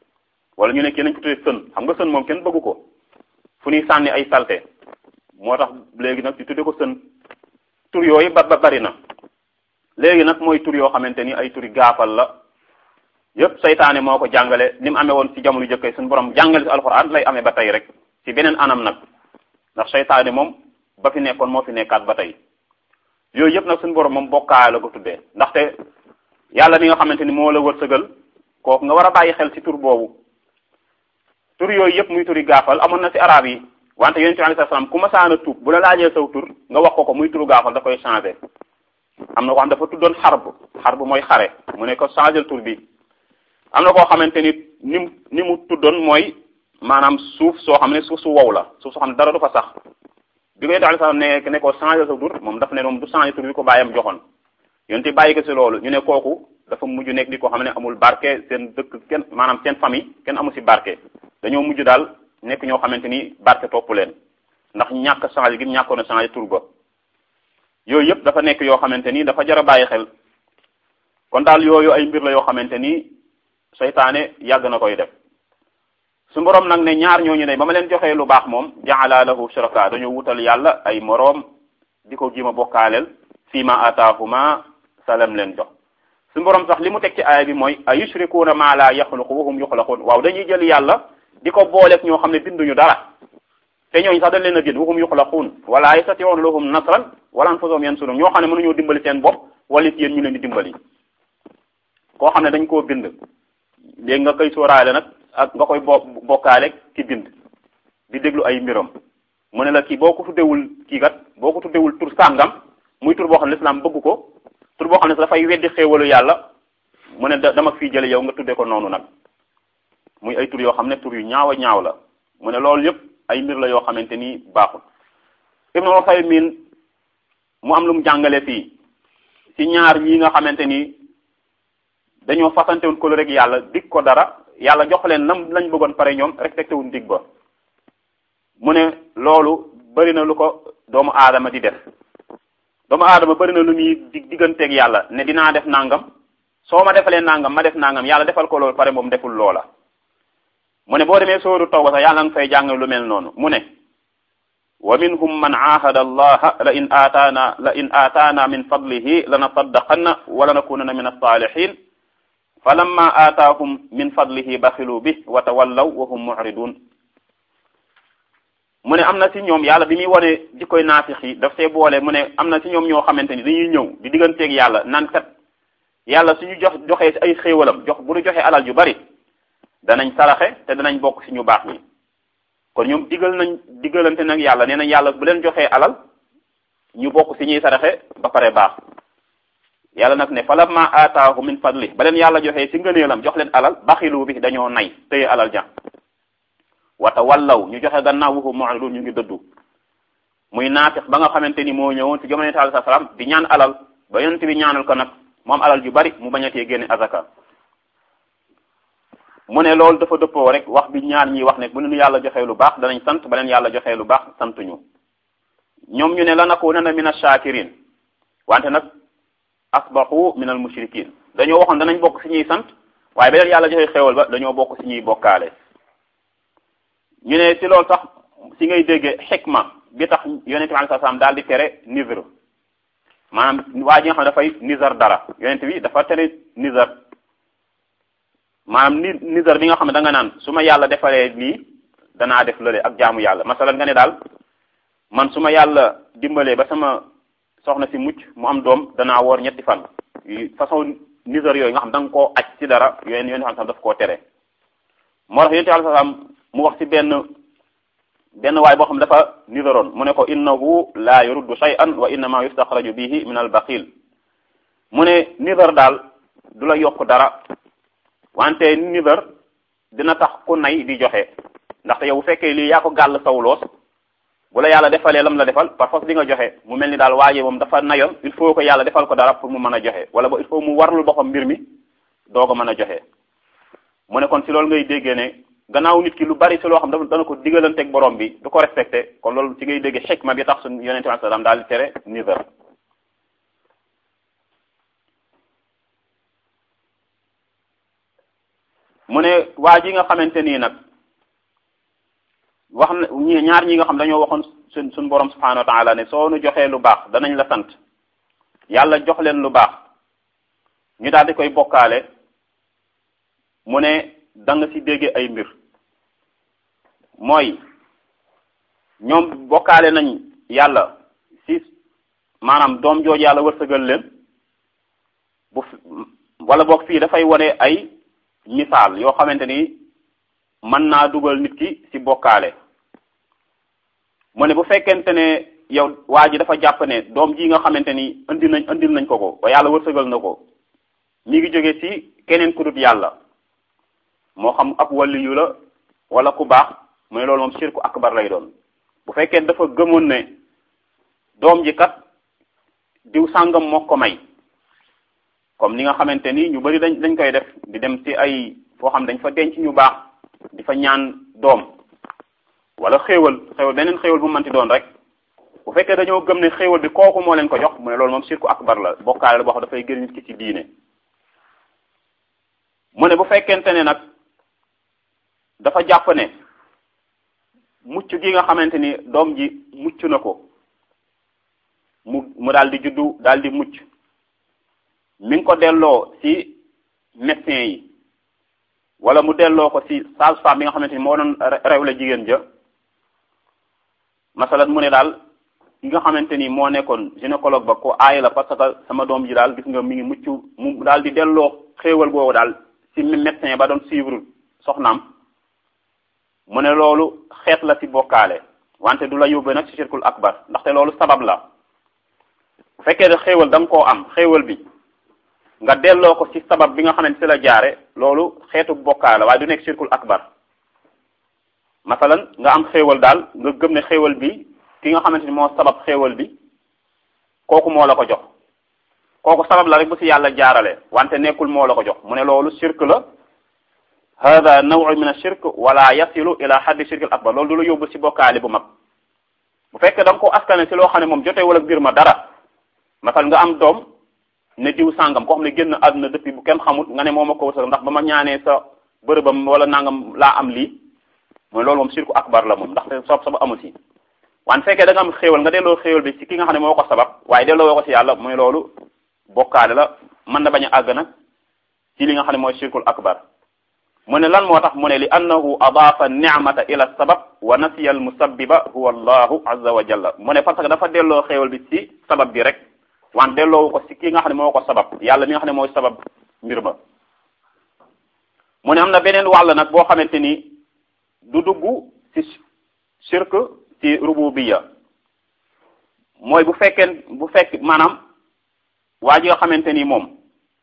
wala ñu ne kii nañ ko tuddee sën xam nga sën moom kenn bëggu ko fu ñuy sànni ay salte moo tax léegi nag ñu tuddee ko sën tur yooyu ba ba bari na léegi nag mooy tur yoo xamante ni ay turi gaafal la yépp saytaane moo ko jàngale ni mu amee woon ci jamono jëkkee suñu borom jàngale ci alxuraan lay amee ba tey rek ci beneen anam nag ndax saytaane moom ba fi nekkoon moo fi nekkaat ba tey yooyu yëpp nag suñu borom moom bokkaay la ko tuddee ndaxte yàlla mi nga xamante ni moo la wërsëgal kooku nga war a bàyyi xel ci tur boobu tur yooyu yëpp muy turi gaafal amoon na ci arab yi wante yonent bi alayhi salaam ku ma saana tuub bu la laajee saw tur nga wax ko ko muy turu gaafal da koy changé am na ko xam dafa tuddoon xarb xarb mooy xare mu ne ko changé tur bi am na koo xamante ni ni mu ni mu tuddoon mooy maanaam suuf soo xam ne suuf su wow la suuf soo xam ne dara du fa sax bi ko yonent alayhi salaam ne ne ko changé sa tur moom daf ne moom du changé tur bi ko bàyyam joxoon yonent bàyyi ko ci loolu ñu ne kooku dafa mujj nekk di ko xam ne amul barke seen dëkk kenn maanaam seen famille kenn amul ci barke dañoo mujj daal nekk ñoo xamante ni barke topp leen ndax ñàkk changé gi ñàkkoon a changé tur ba yooyu yëpp dafa nekk yoo xamante ni dafa jar a bàyyi xel kon daal yooyu ay mbir la yoo xamante ni seytaane yàgg na koy def su borom nag ne ñaar ñooñu ne ba ma leen joxee lu baax moom jaala lahu shuraka dañoo wutal yàlla ay moroom di ko jima bokkaaleel fii ma ataahuma salam leen jox su borom sax li mu teg ci aaya bi mooy a yushrikuuna ma la yaxluqu wa hum yuxlaquun waaw dañuy jël yàlla di ko booleeg ñoo xam ne binduñu dara te ñooñu sax dañ leen a bind wa hum yuxlaquun wala yastatiuuna lahum nasran wala anfusahum yansurun ñoo xam ne mënuñoo dimbali seen bopp wala it yéen ñu leen di dimbali koo xam ne dañ koo bind léegi nga koy sóoraale nag ak nga koy bo bokkaale ki bind di déglu ay mbiram mu ne la kii boo ko tuddewul kii kat boo ko tuddewul tur sàngam muy tur boo xam ne lislaam bëgg ko tur boo xam ne dafay weddi xéewalu yàlla mu ne dama fii jële yow nga tudde ko noonu nag muy ay tur yoo xam ne tur yu ñaaw a ñaaw la mu ne loolu yëpp ay mbir la yoo xamante ni baaxul Ibnu Usaymin mu am lu mu jàngale fii ci ñaar ñi nga xamante ni dañoo fasante woon ko rek yàlla dig ko dara yàlla jox leen nam lañ bëggoon pare ñoom respecté wuñ dig ba mu ne loolu bari na lu ko doomu aadama di def doomu aadama bari na lu muy dig digganteeg yàlla ne dinaa def nangam soo ma defalee nangam ma def nangam yàlla defal ko loolu pare moom deful loola mu ne boo demee sóoru tawba sax yàlla nga fay jàng lu mel noonu mu ne wa minhum man aahada allaha la in aataana la in aataana min fadlihi lanasaddaqanna wa lanakunanna min alsalihin fa lamma aataahum min fadlihi baxilu bi wa tawallaw wa hum muridun mu ne am na ci ñoom yàlla bi muy wane jikkoy naafix yi daf see boole mu ne am na ci ñoom ñoo xamante ni dañuy ñëw di digganteeg yàlla naan kat yàlla suñu jox joxee ay xéewalam jox bu ñu joxee alal ju bari danañ saraxe te danañ bokk ci ñu baax ñi kon ñoom digal nañ digalante nag yàlla nee nañ yàlla bu leen joxee alal ñu bokk ci ñuy saraxe ba pare baax yàlla nag ne falamma aataahu min fadli ba leen yàlla joxee ci ngëneelam jox leen alal baxilu bi dañoo nay téye alal ja wata wallaw ñu joxe gannaaw wuhu mu'ridun ñu ngi dëddu muy naafix ba nga xamante ni moo ñëwoon ci jamono alayhi salaam di ñaan alal ba yonent bi ñaanal ko nag moom alal ju bari mu bañatee génne azaka mu ne loolu dafa dëppoo rek wax bi ñaar ñi wax ne bu leen yàlla joxee lu baax danañ sant ba leen yàlla joxee lu baax santuñu ñoom ñu ne la nakunanna min ash-shakirin wante nag asbahu min al mushrikin dañoo waxoon danañ bokk ci ñuy sant waaye ba leen yàlla joxee xéewal ba dañoo bokk ci ñuy bokkaale ñu ne ci loolu sax ci ngay déggee xikma bi tax yonente bi alayhi salaam daal di tere nizr maanaam waa ji nga xam ne dafay nizar dara yonente bi dafa tere nizar maanaam ni nizar bi nga xam ne da nga naan su ma yàlla defalee lii danaa def lële ak jaamu yàlla masalan nga ne daal man su ma yàlla dimbalee ba sama soxna si mucc mu am doom danaa woor ñetti fan façon nizar yooyu nga xam da nga koo aj ci dara yooyu yonente bi daf koo tere moo tax yonente bi alayhi salaam mu wax ci benn benn waay boo xam ne dafa nizaroon mu ne ko innahu la yuruddu shay'an wa innama yustaxraju bihi min al baqil mu ne nizar daal du la yokk dara wante nizar dina tax ku nay di joxe ndaxte yow bu fekkee lii yaa ko gàll sawloos bu la yàlla defalee lam la defal par force di nga joxe mu mel ni daal waaje moom dafa nayoon il faut que yàlla defal ko dara pour mu mën a joxe wala ba il faut mu warlul boppam mbir mi doo ko mën a joxe mu ne kon si loolu ngay déggee ne gannaaw nit ki lu bari si loo xam dana ko digalanteeg borom bi du ko respecté kon loolu ci ngay déggee xikma bi tax suñu yonente bi sallam daal di tere nizar mu ne waa ji nga xamante nii nag wax na ñi ñaar ñi nga xam dañoo waxoon suñ suñ borom subhanahu wa taala ne soo nu joxee lu baax danañ la sant yàlla jox leen lu baax ñu daal di koy bokkaale mu ne da nga ci dégge ay mbir mooy ñoom bokkaale nañ yàlla ci maanaam doom jooju yàlla wërsëgal leen bu wala boog fii dafay wone ay misaal yoo xamante ni mën naa dugal nit ki ci bokkaale mu ne bu fekkente ne yow waa ji dafa jàpp ne doom ji nga xamante ni indi nañ indil nañ ko ko ba yàlla wërsëgal na ko mi ngi jóge ci keneen ku dut yàlla moo xam ab waliyu la wala ku baax mu ne loolu moom shirku akbar lay doon bu fekkee dafa gëmoon ne doom ji kat diw sàngam moo ko may comme ni nga xamante ni ñu bari dañ dañ koy def di dem ci ay foo xam dañ fa denc ñu baax di fa ñaan doom wala xéewal xéewal beneen xéewal bu manti doon rek bu fekkee dañoo gëm ne xéewal bi kooku moo leen ko jox mu ne loolu moom shirku akbar la bokkaale la boo xam dafay gën nit ki ci diine mu ne bu fekkente ne nag dafa jàpp ne mucc gi nga xamante ni doom ji mucc na ko mu mu daal di juddu daal di mucc mi ngi ko delloo ci médecin yi wala mu delloo ko ci sage-femme bi nga xamante ni moo doon rew la jigéen ja masalan mu ne daal ki nga xamante ni moo nekkoon gynécologue ba ko aay la parce que sama doom ji daal gis nga mi ngi mucc mu daal di delloo xéewal boobu daal ci médecin ba doon suivre soxnaam mu ne loolu xeet la ci bokkaale wante du la yóbbee nag ci shirkul akbar ndaxte loolu sabab la bu fekkee ne xéewal da nga koo am xéewal bi nga delloo ko ci sabab bi nga xamante ci la jaare loolu xeetu bokkaale waaye du nekk shirkul akbar masalan nga am xéewal daal nga gëm ne xéewal bi ki nga xamante ni moo sabab xéewal bi kooku moo la ko jox kooku sabab la rek bu ci yàlla jaarale wante nekkul moo la ko jox mu ne loolu shirk la hada nawu min ashirk wala yasilu ila haddi shirk al akbar loolu du la yóbbu ci bokkaale bu mag bu fekkee da nga ko askane ci loo xam ne moom jotee wala mbir ma dara masal nga am doom ne diw sàngam koo xam ne génn àdduna depuis bu kenn xamut nga ne moo ma ko wërsëg ndax ba ma ñaanee sa bërëbam wala nangam laa am lii mooy loolu moom shirku akbar la moom ndaxte soob sabab amu ci waan fekkee da nga am xéewal nga delloo xéewal bi ci ki nga xam ne moo ko sabab waaye delloo woo ko ci yàlla mooy loolu bokkaale la mën na bañ a àgg nag ci li nga xam ne mooy shirkul akbar mu ne lan moo tax mu ne li annahu adaafa nicmata ila sabab wa nasiya al musabbiba huwa allahu azza wa jalla mu ne parce que dafa delloo xéewal bi ci sabab bi rek waan delloowu ko ci ki nga xam ne moo ko sabab yàlla mi nga xam ne mooy sabab mbir ma mu ne am na beneen wàll nag boo xamante ni du dugg ci shirk ci rububiya mooy bu fekkee bu fekk maanaam waa ji nga xamante ni moom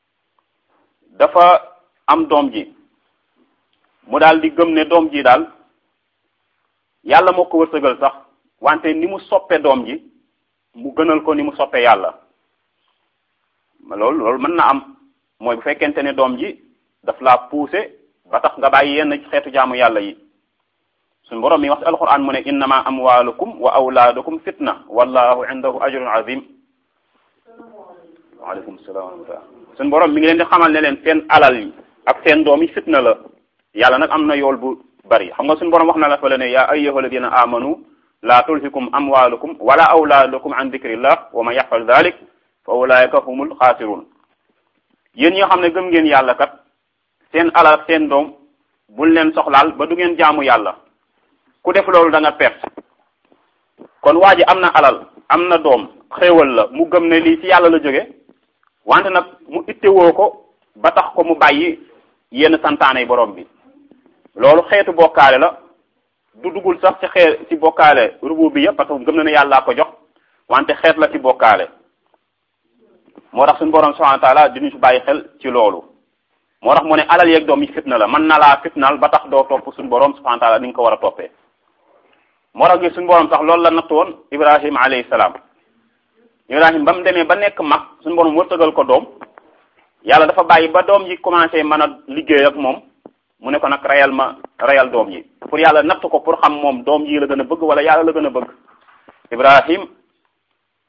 dafa am doom ji mu daal di gëm ne doom ji daal yàlla moo ko wërsëgal sax wante ni mu soppe doom ji mu gënal ko ni mu soppe yàlla loolu loolu mën na am mooy bu fekkente ne doom ji daf laa poussé ba tax nga bàyyi yenn ci xeetu jaamu yàlla yi suñu borom mi wax ci alquran mu ne innama amwalukum wa awlaadukum fitna wallahu indahu ajrun azim waaleykum salaam wa rahmatullah suñu borom mi ngi leen di xamal ne leen seen alal yi ak seen doom yi fitna la yàlla nag am na yool bu bari xam nga suñu borom wax na la fa la ne yaa ayyuha alladina amanu la tulhikum amwalukum wala awlaadukum an dikrillah wa man yafal dalik fa ulaika humul xaasirun yéen ñi nga xam ne gëm ngeen yàlla kat seen alal ak seen doom bul leen soxlaal ba du ngeen jaamu yàlla ku def loolu da nga perte kon waa ji am na alal am na doom xéewal la mu gëm ne lii ci yàlla la jóge wante nag mu ittewoo ko ba tax ko mu bàyyi yenn santaane borom bi loolu xeetu bokkaale la du dugul sax ci xeet ci bokkaale rububiyya parce que gëm na ne yàllaa ko jox wante xeet la ci bokkaale moo tax suñu borom subhanahu wa taala diñu ci bàyyi xel ci loolu moo tax mu ne alal yeeg doom yi fitna la mën na laa fitnaal ba tax doo topp suñu borom subhanahu wa taala ni nga ko war a toppee moo tax gi suñu borom sax loolu la natt woon ibrahima alayhi salaam ibrahima ba mu demee ba nekk mag suñu borom wërtëgal ko doom yàlla dafa bàyyi ba doom ji commencé mën a liggéey ak moom mu ne ko nag reyal ma reyal doom ji pour yàlla natt ko pour xam moom doom ji la gën a bëgg wala yàlla la gën a bëgg ibrahim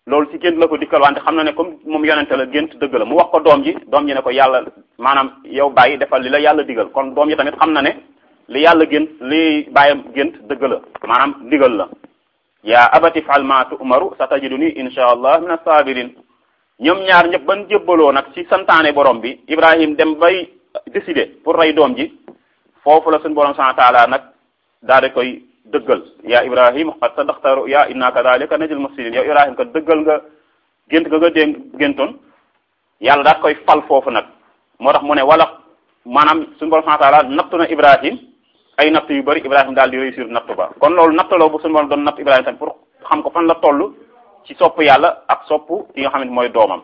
loolu ci gént la ko dikkal wante xam na ne comme moom yonente la gént dëgg la mu wax ko doom ji doom ji ne ko yàlla maanaam yow bàyyi defal li la yàlla digal kon doom ji tamit xam na ne li yàlla gént li bàyyam gént dëgg la maanaam digal la yaa abati fal ma tu'maru satajiduni insha allah min as-sabirin ñoom ñaar ñëpp ban jébbaloo nag ci santaane borom bi Ibrahim dem bay décider pour rey doom ji foofu la suñu borom subhanahu wa ta'ala nag daal di koy dëggal yaa Ibrahim qad sadaqta ru'ya inna kadhalika najzil muhsinin yow Ibrahim ka dëggal nga gént nga nga dégg géntoon yàlla daal koy fal foofu nag moo tax mu ne wala maanaam suñu borom subhanahu wa ta'ala nattu na Ibrahim ay natt yu bari Ibrahim daal di réussir natt ba kon loolu natt la bu suñu borom doon natt Ibrahim tamit pour xam ko fan la toll ci sopp yàlla ak sopp ki nga xamante mooy doomam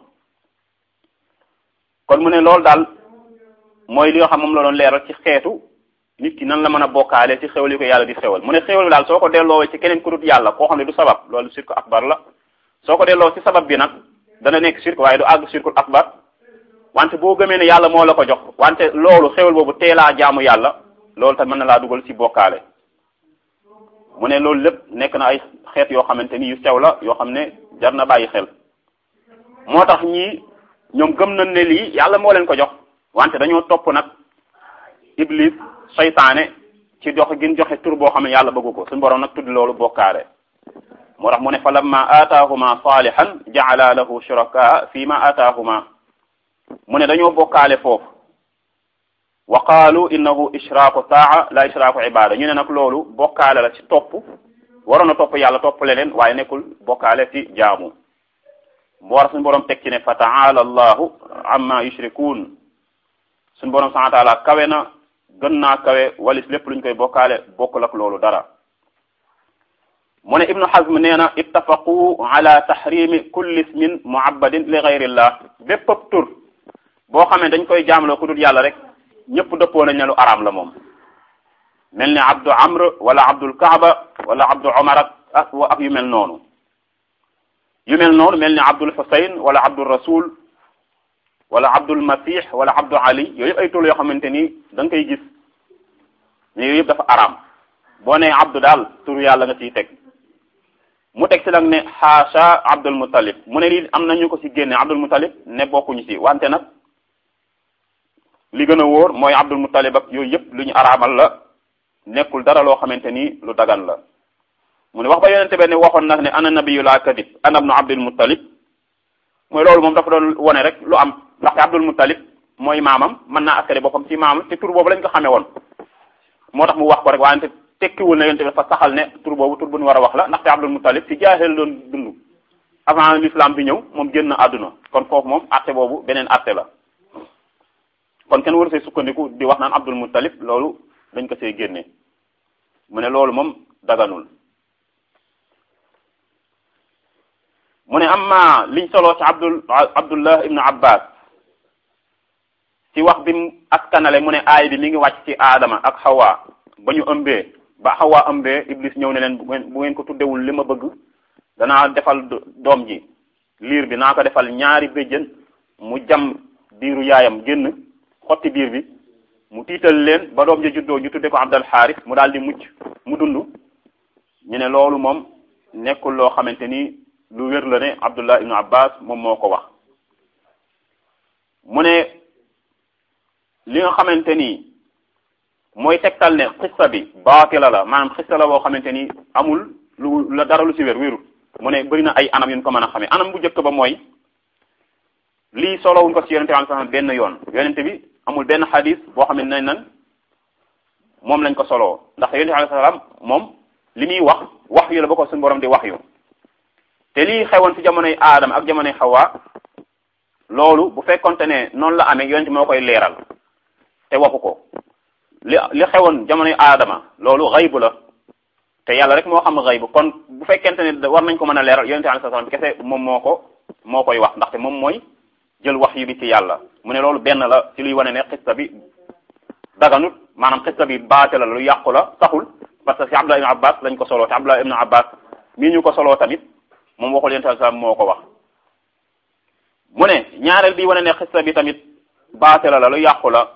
kon mu ne loolu daal mooy li nga xam moom la doon leeral ci xeetu nit ki nan la mën a bokkaale ci xewal yi ko yàlla di xewal mu ne xewal bi daal soo ko delloo ci keneen ku dut yàlla koo xam ne du sabab loolu shirk akbar la soo ko delloo ci sabab bi nag dana nekk shirk waaye du àgg shirkul akbar wante boo gëmee ne yàlla moo la ko jox wante loolu xewal boobu teelaa jaamu yàlla loolu tamit mën na laa dugal ci bokkaale mu ne loolu lépp nekk na ay xeet yoo xamante ni yu sew la yoo xam ne jar na bàyyi xel moo tax ñii ñoom gëm nañ ne lii yàlla moo leen ko jox wante dañoo topp nag iblis seytaane ci jox gin joxe tur boo xam ne yàlla bëggu ko suñu borom nag tudd loolu bokkaale moo tax mu ne fa lamma aataahuma salihan jaala lahu shurakaa fi ma aataahuma mu ne dañoo bokkaale foofu wa qaalu innahu ishraaku taa la ishraaku ibada ñu ne nag loolu bokkaale la ci topp waroon a topp yàlla topp leneen waaye nekkul bokkaale ci jaamu bu war suñu borom teg ci ne fa taala allahu amma yushrikuun suñu borom subhanahu wa taala kawe na gën naa kawe walis lépp luñ koy bokkaale bokkul ak loolu dara mu ne ibnu hazm nee na ittafaqu ala tahrimi kulli ismin muabbadin li gayrillah bépp tur boo xamee dañ koy jaamloo ku dul yàlla rek ñëpp dëppoo nañ ne lu araam la moom mel ni abdu amr wala abdul kaaba wala abdu omar ak ak yu mel noonu yu mel noonu mel ni abdul husayn wala abdul rasul wala abdul masih wala abdu ali yooyu yëpp ay tur yoo xamante ni da nga koy gis mais yooyu yëpp dafa araam boo nee abdu daal tur yàlla nga ciy teg mu teg si nag ne xaasha abdul muttalib mu ne lii am nañu ko ci génne abdul muttalib ne bokkuñu ci wante nag li gën a wóor mooy abdul muttalib ak yooyu yëpp lu ñu araamal la nekkul dara loo xamante ni lu dagan la mu ne wax ba yonente be ne waxoon nag ne ana nabiyu la kadib ana ibnu abdul muttalib mooy loolu moom dafa doon wone rek lu am ndaxte abdul muttalib mooy maamam mën naa askare boppam ci maamam te tur boobu lañ ko xamee woon moo tax mu wax ko rek wante tekkiwul ne yonente bi dafa saxal ne tur boobu tur bu ñu war a wax la ndaxte abdul muttalib ci jaahil doon dund avant l'islam bi ñëw moom génn àdduna kon foofu moom atte boobu beneen atte la kon kenn waru see sukkandiku di wax naan abdul muttalib loolu dañ ko see génne mu ne loolu moom daganul mu ne amma liñ soloo ci abdul abdullah ibnu abbas ci wax bi mu askanale mu ne aay bi mi ngi wàcc ci aadama ak xawa ba ñu ëmbee ba xawa ëmbee iblis ñëw ne leen bu ngeen bu ngeen ko tuddewul li ma bëgg danaa defal doom ji liir bi naa ko defal ñaari béjjën mu jam biiru yaayam génn xotti biir bi mu tiital leen ba doom ji juddoo ñu tudde ko abdal xaaris mu daal di mucc mu dund ñu ne loolu moom nekkul loo xamante ni lu wér la ne abdullah ibnu abbas moom moo ko wax mu ne li nga xamante ni mooy tegtal ne xissa bi baatila la maanaam xissa la boo xamante ni amul lu la dara lu ci wér wérul mu ne bëri na ay anam yu ñu ko mën a xamee anam bu njëkk ba mooy lii solowuñ ko ci yonente bi sallam benn yoon yonente bi amul benn xadis boo xam ne nañ nan moom lañ ko soloo ndax yonente bi sallam moom li muy wax wax yu la ba ko suñu borom di wax yu te lii xewoon ci jamonoy aadama ak jamonoy xawa loolu bu fekkonte ne noonu la amee yonente moo koy leeral te waxu ko li li xewoon jamonoy aadama loolu xaybu la te yàlla rek moo xam xaybu kon bu fekkente ne war nañ ko mën a leeral yonente bi sallam kese moom moo ko moo koy wax ndaxte moom mooy jël wax yu bi ci yàlla mu ne loolu benn la ci luy wane ne xista bi daganut maanaam xista bi baate la lu yàqu la saxul parce que ci Abdullah ibn Abbas lañ ko soloo te Abdullah ibn Abbas mii ñu ko soloo tamit moom waxul yonente sallam moo ko wax mu ne ñaareel bi wane ne xista bi tamit baate la la lu yàqu la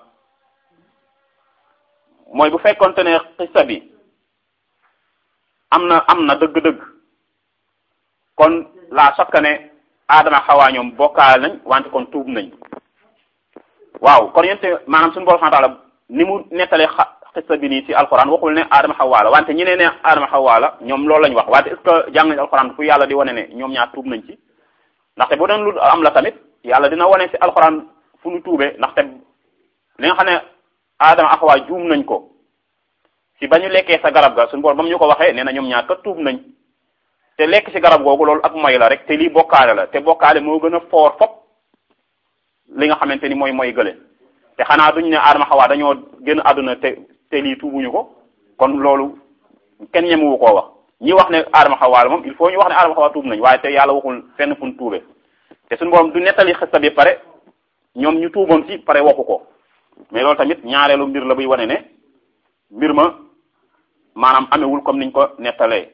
mooy bu fekkonte ne xista bi am na am na dëgg-dëgg kon la sakka ne aadama xawaa ñoom bokkaale nañ wante kon tuub nañ waaw kon yente maanaam suñu borom subhanahu wa ta'ala ni mu nettalee xissa bi nii ci alquran waxul ne aadama xawaa la wante ñi ne ne aadama xawaa la ñoom loolu lañ wax wante est ce que jàng nañ alquran fu yàlla di wane ne ñoom ñaar tuub nañ ci ndaxte bu doon lu am la tamit yàlla dina wane ci alquran fu nu tuubee ndaxte li nga xam ne aadama ak xawaa juum nañ ko ci ba ñu lekkee sa garab ga suñu borom ba mu ñu ko waxee nee na ñoom ñaar kat tuub nañ te lekk ci garab googu loolu ak moy la rek te lii bokkaale la te bokkaale moo gën a foor fop li nga xamante ni mooy mooy gële te xanaa duñ ne aadama xawaa dañoo gën àdduna te te lii tuubuñu ko kon loolu kenn ñemewu koo wax ñi wax ne aadama xawaa la moom il faut ñu wax ne aadama xawaa tuub nañ waaye te yàlla waxul fenn fu ñu tuube te suñu borom du nettali xista bi pare ñoom ñu tuuboon ci pare waxu ko mais loolu tamit ñaareelu mbir la buy wane ne mbir ma maanaam amewul comme niñ ko nettalee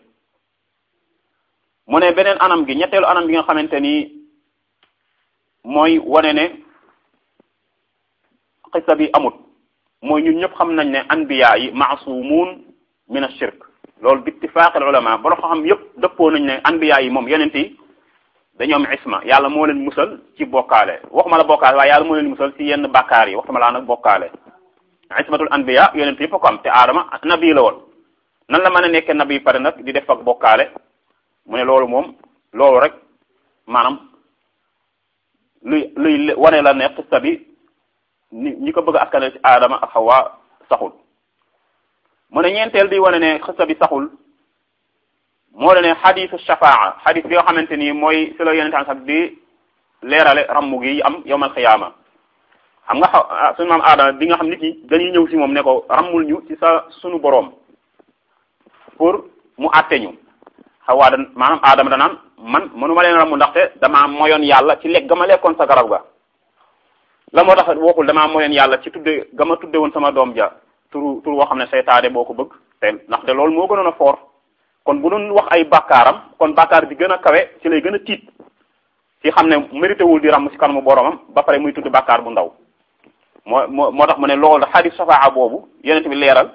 mu ne beneen anam gi ñetteelu anam gi nga xamante ni mooy wane ne xissa bi amut mooy ñun ñëpp xam nañ ne anbiya yi maasumun min ashirk loolu bi ittifaqil ulama bolo xam yëpp dëppoo nañ ne anbiya yi moom yonent yi dañoo am isma yàlla moo leen musal ci bokkaale waxuma la bokkaale waaye yàlla moo leen musal ci yenn bakkaar yi waxuma laa nag bokkaale ismatul anbiya yonent yëpp ko am te aadama nabi la woon nan la mën a nekkee nabi pare nag di def ak bokkaale mu ne loolu moom loolu rek maanaam luy luy wane la ne xista bi ni ñi ko bëgg a askane ci aadama ak xawa saxul mu ne ñeenteel di wane ne xista bi saxul moo la ne xadisu shafaa xadis bi nga xamante ni mooy si la yonente sax di leerale rammu gi am yowmal xiyaama xam nga xaw suñu maam aadama bi nga xam nit ñi dañuy ñëw si moom ne ko rammul ñu ci sa sunu boroom pour mu àtte ñu xawaa da maanaam aadama danaan man mënuma leen ramu ndaxte damaa moyoon yàlla ci lekk ga ma lekkoon sa garab ga la moo tax waxul damaa moyoon yàlla ci tudde ga ma tudde woon sama doom ja turu tur woo xam ne seytaane boo ko bëgg te ndaxte loolu moo gënoon a foor kon bu doon wax ay bàkkaaram kon bàkkaar bi gën a kawe ci lay gën a tiit ci xam ne mérité wul di ram ci kanamu boromam ba pare muy tudd bàkkaar bu ndaw moo moo moo tax mu ne loolu xadis safaa boobu yonent bi leeral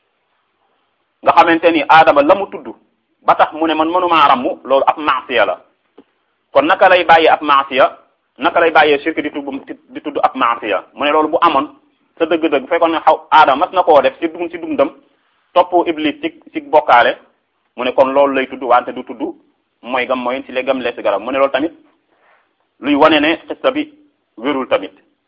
nga xamante ni aadama la mu tudd ba tax mu ne man mënumaa rammu loolu ab maasiya la kon naka lay bàyyee ab maasiya naka lay bàyyee shirk di tudd di tudd ab maasiya mu ne loolu bu amoon sa dëgg-dëgg bu fekkoon ne xaw aadama mas na koo def ci dugum ci dundam topp iblis ci ci bokkaale mu ne kon loolu lay tudd wante du tudd mooy gam mooy ci le gam lees garab mu ne loolu tamit luy wane ne xista bi wérul tamit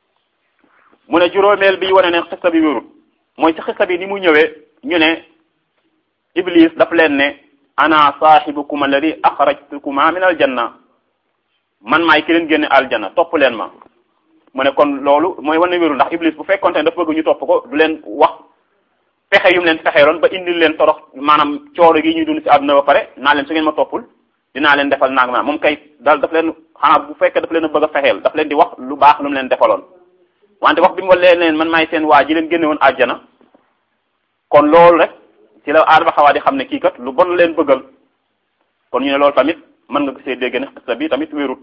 mu ne juróomeel bi wane ne xista bi wérul mooy ci xista bi ni mu ñëwee ñu ne iblis daf leen ne ana saaxibukum alladi axrajtukuma min aljanna man maay ki leen génne aljanna topp leen ma mu ne kon loolu mooy wane wérul ndax iblis bu fekkonte ne dafa bëgg ñu topp ko du leen wax pexe yu mu leen fexeeloon ba indil leen torox maanaam cooro gi ñuy dund ci àdduna ba pare naa leen su ngeen ma toppul dinaa leen defal naag ma moom kay daal daf leen xanaa bu fekkee daf leen a bëgg a fexeel daf leen di wax lu baax lu mu leen defaloon wante wax bi mu leen leen man maay seen waa ji leen génne woon àjjana kon loolu rek ci la aadama xawaa di xam ne kii kat lu bon leen bëggal kon ñu ne loolu tamit mën nga gisee dégg ne xista bi tamit wérut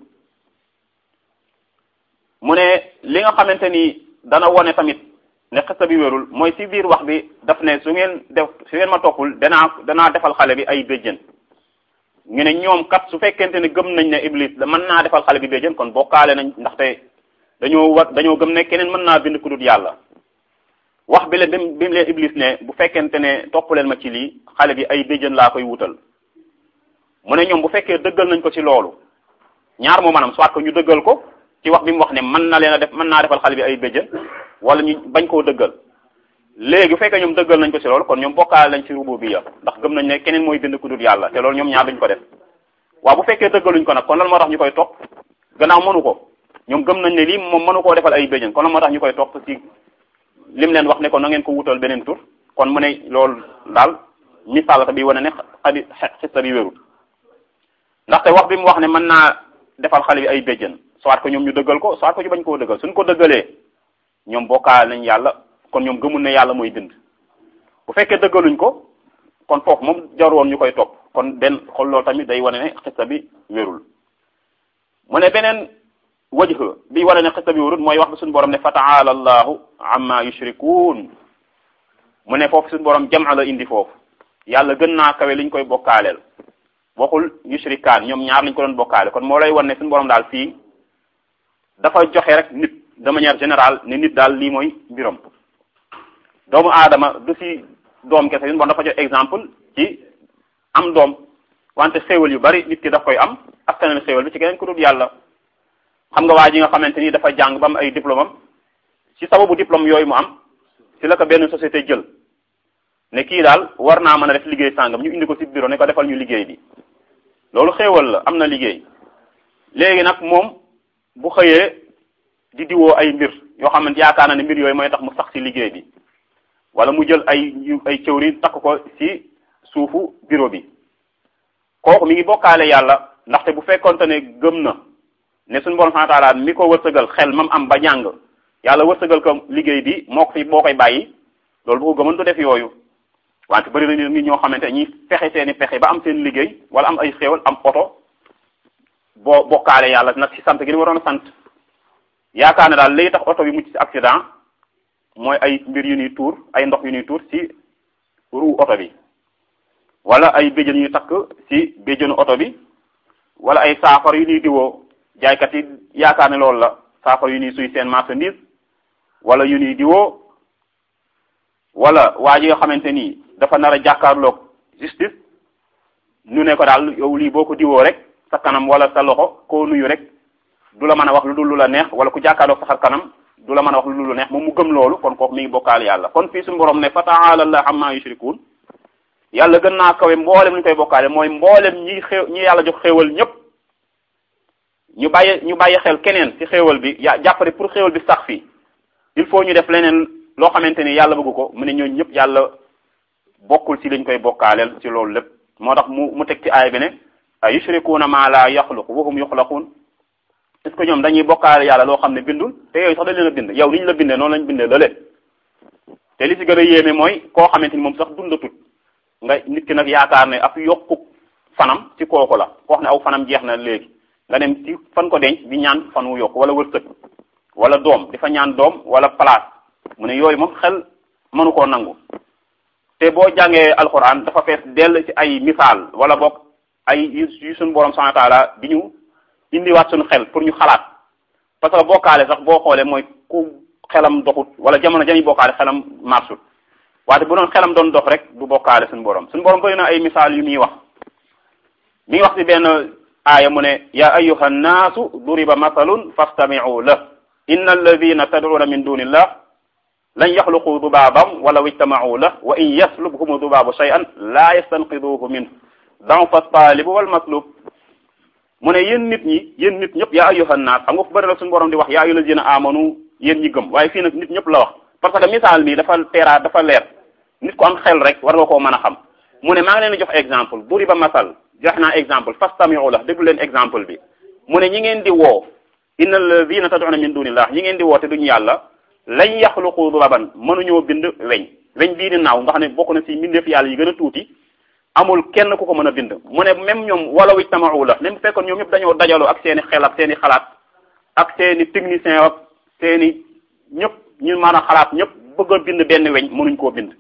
mu ne li nga xamante ni dana wone tamit ne xista bi wérul mooy ci biir wax bi daf ne su ngeen def su ngeen ma toppul danaa danaa defal xale bi ay béjjën ñu ne ñoom kat su fekkente ne gëm nañ ne iblis da mën naa defal xale bi béjjën kon bokkaale nañ ndaxte dañoo war dañoo gëm ne keneen mën naa bind ku dul yàlla wax bi leen bi mu leen iblis ne bu fekkente ne topp leen ma ci lii xale bi ay béjjën laa koy wutal mu ne ñoom bu fekkee dëggal nañ ko ci loolu ñaar moo maanaam soit que ñu dëggal ko ci wax bi mu wax ne mën na leen a def mën naa defal xale bi ay béjjën wala ñu bañ koo dëggal léegi bu fekkee ñoom dëggal nañ ko ci loolu kon ñoom bokkaale nañ ci rububiyya ndax gëm nañ ne keneen mooy bind ku dul yàlla te loolu ñoom ñaar duñ ko def waaw bu fekkee dëggaluñ ko nag kon lan moo tax ñu koy topp gannaaw mënu ko ñoom gëm nañ ne lii moom mënu koo defal ay béjjën kon lan moo tax ñu koy topp ci lim leen wax ne ko na ngeen ko wutal beneen tur kon mu ne loolu daal misaal bi wane ne xadi xista bi wérul ndaxte wax bi mu wax ne mën naa defal xale bi ay béjjën soit que ñoom ñu dëggal ko soit que ñu bañ koo dëggal suñ ko dëggalee ñoom bokkaale nañ yàlla kon ñoom gëmul ne yàlla mooy bind bu fekkee dëggaluñ ko kon foofu moom jar woon ñu koy topp kon benn xol loolu tamit day wane ne xista bi wérul mu ne beneen wajh bi wane ne xista bi wérul mooy wax bi suñu borom ne fa taala allahu amma yushrikuun mu ne foofu suñu borom jam la indi foofu yàlla gën naa kawe liñ koy bokkaaleel waxul yushrikaan ñoom ñaar lañ ko doon bokkaale kon moo lay wan ne suñu borom daal fii dafa joxe rek nit de manière générale ne nit daal lii mooy mbiram doomu aadama du si doom kese suñu borom dafa jox exemple ci am doom wante xéewal yu bari nit ki daf koy am askanal xéewal bi ci keneen ku dul yàlla xam nga waa ji nga xamante ni dafa jàng ba am ay diplôme am ci sababu diplôme yooyu mu am ci la ko benn société jël ne kii daal war naa mën a def liggéey sàngam ñu indi ko ci bureau ne ko defal ñu liggéey bi loolu xéewal la am na liggéey léegi nag moom bu xëyee di diwoo ay mbir yoo xamante yaakaar na ne mbir yooyu mooy tax mu sax ci liggéey bi wala mu jël ay ay cëwri takk ko ci suufu bureau bi kooku mi ngi bokkaale yàlla ndaxte bu fekkonte ne gëm na ne suñu borom subhanahu wa ta'ala mi ko wërsëgal xel mam am ba jàng yàlla wërsëgal ko liggéey bi moo ko fi boo koy bàyyi loolu bu ko gëmën du def yooyu wante bëri na nit ñoo xamante ñi fexe seeni pexe ba am seen liggéey wala am ay xéewal am oto boo bokkaale yàlla nag ci sant gi ni waroon a sant yaakaar ne daal léegi tax oto bi mucc ci accident mooy ay mbir yu ñuy tuur ay ndox yu ñuy tuur ci roue oto bi wala ay béjjën yu takk ci béjjënu oto bi wala ay saafara yu ñuy diwoo jaaykat yi yaakaar ne loolu la saafara yu ñuy suy seen marchandise wala yu ñuy diwoo wala waa ji nga xamante ni dafa nar a jàkkaarloog justice ñu ne ko daal yow lii boo ko diwoo rek sa kanam wala sa loxo koo nuyu rek du la mën a wax lu dul lu la neex wala ku jàkkaarloog sa xar kanam du la mën a wax lu dul lu neex moom mu gëm loolu kon kooku mi ngi bokkaal yàlla kon fii suñu borom ne fa ta'ala Allah amma yushrikun yàlla gën naa kawe mboolem ñu koy bokkaale mooy mboolem ñi xew ñi yàlla jox xéewal ñëpp ñu bàyyi ñu bàyyi xel keneen ci xéewal bi ya jàppale pour xéewal bi sax fii il faut ñu def leneen loo xamante ni yàlla bëgg ko mu ne ñooñu ñëpp yàlla bokkul ci liñ koy bokkaaleel ci loolu lépp moo tax mu mu teg ci aay bi ne a yushrikuuna ma la yaxluq wa hum yuxlaquun est-ce que ñoom dañuy bokkaale yàlla loo xam ne bindul te yooyu sax dañ leen a bind yow ni ñu la bindee noonu lañ bindee lële te li ci gën a yéeme mooy koo xamante ni moom sax dundatut nga nit ki nag yaakaar ne ab yokku fanam ci kooku la koo xam ne aw fanam jeex na léegi nga dem ci fan ko denc di ñaan fan wu yokk wala wërsëg wala doom di fa ñaan doom wala place mu ne yooyu moom xel mënu koo nangu te boo jàngee alxuraan dafa fees dell ci ay misaal wala boog ay yu suñu borom subhanahu wa ta'ala bi ñu indiwaat suñu xel pour ñu xalaat parce que bokkaale sax boo xoolee mooy ku xelam doxut wala jamono jami bokkaale xelam marchut waate bu doon xelam doon dox rek du bokkaale suñu borom suñu borom bëri na ay misaal yu muy wax mi ngi wax ci benn aaya mu ne ya ayyuha nnaasu duriba masalun fastami'u la inna alladina tad'una min dunillah lan yaxluqu dubaaban walaw ijtama'u la wa in yaslubhum dubaabu shay'an la yastanqiduhu minhu da'fa at-talib wal matlub mu ne yéen nit ñi yéen nit ñëpp yaa ayyuhan naas xam nga fu bëri la suñu borom di wax yaa ayyuhal lazina amanu yéen ñi gëm waaye fii nag nit ñëpp la wax parce que misaal bi dafa teeraa dafa leer nit ko am xel rek war nga koo mën a xam mu ne maa ngi leen di jox exemple duriba masal jox naa exemple fastami'u la déglu leen exemple bi mu ne ñi ngeen di woo inna alladhina tad'una min dunillah ñi ngeen di woo te duñu yàlla lañ yaxluqu duraban mënuñoo bind weñ weñ bii di naaw nga xam ne bokk na ci mbindeef yàlla yi gën a tuuti amul kenn ku ko mën a bind mu ne même ñoom walaw ijtama'u la même bu fekkoon ñoom ñëpp dañoo dajaloo ak seeni xel ak seeni xalaat ak seeni technicien ak seeni ñëpp ñu mën a xalaat ñëpp bëgg a bind benn weñ mënuñ koo bind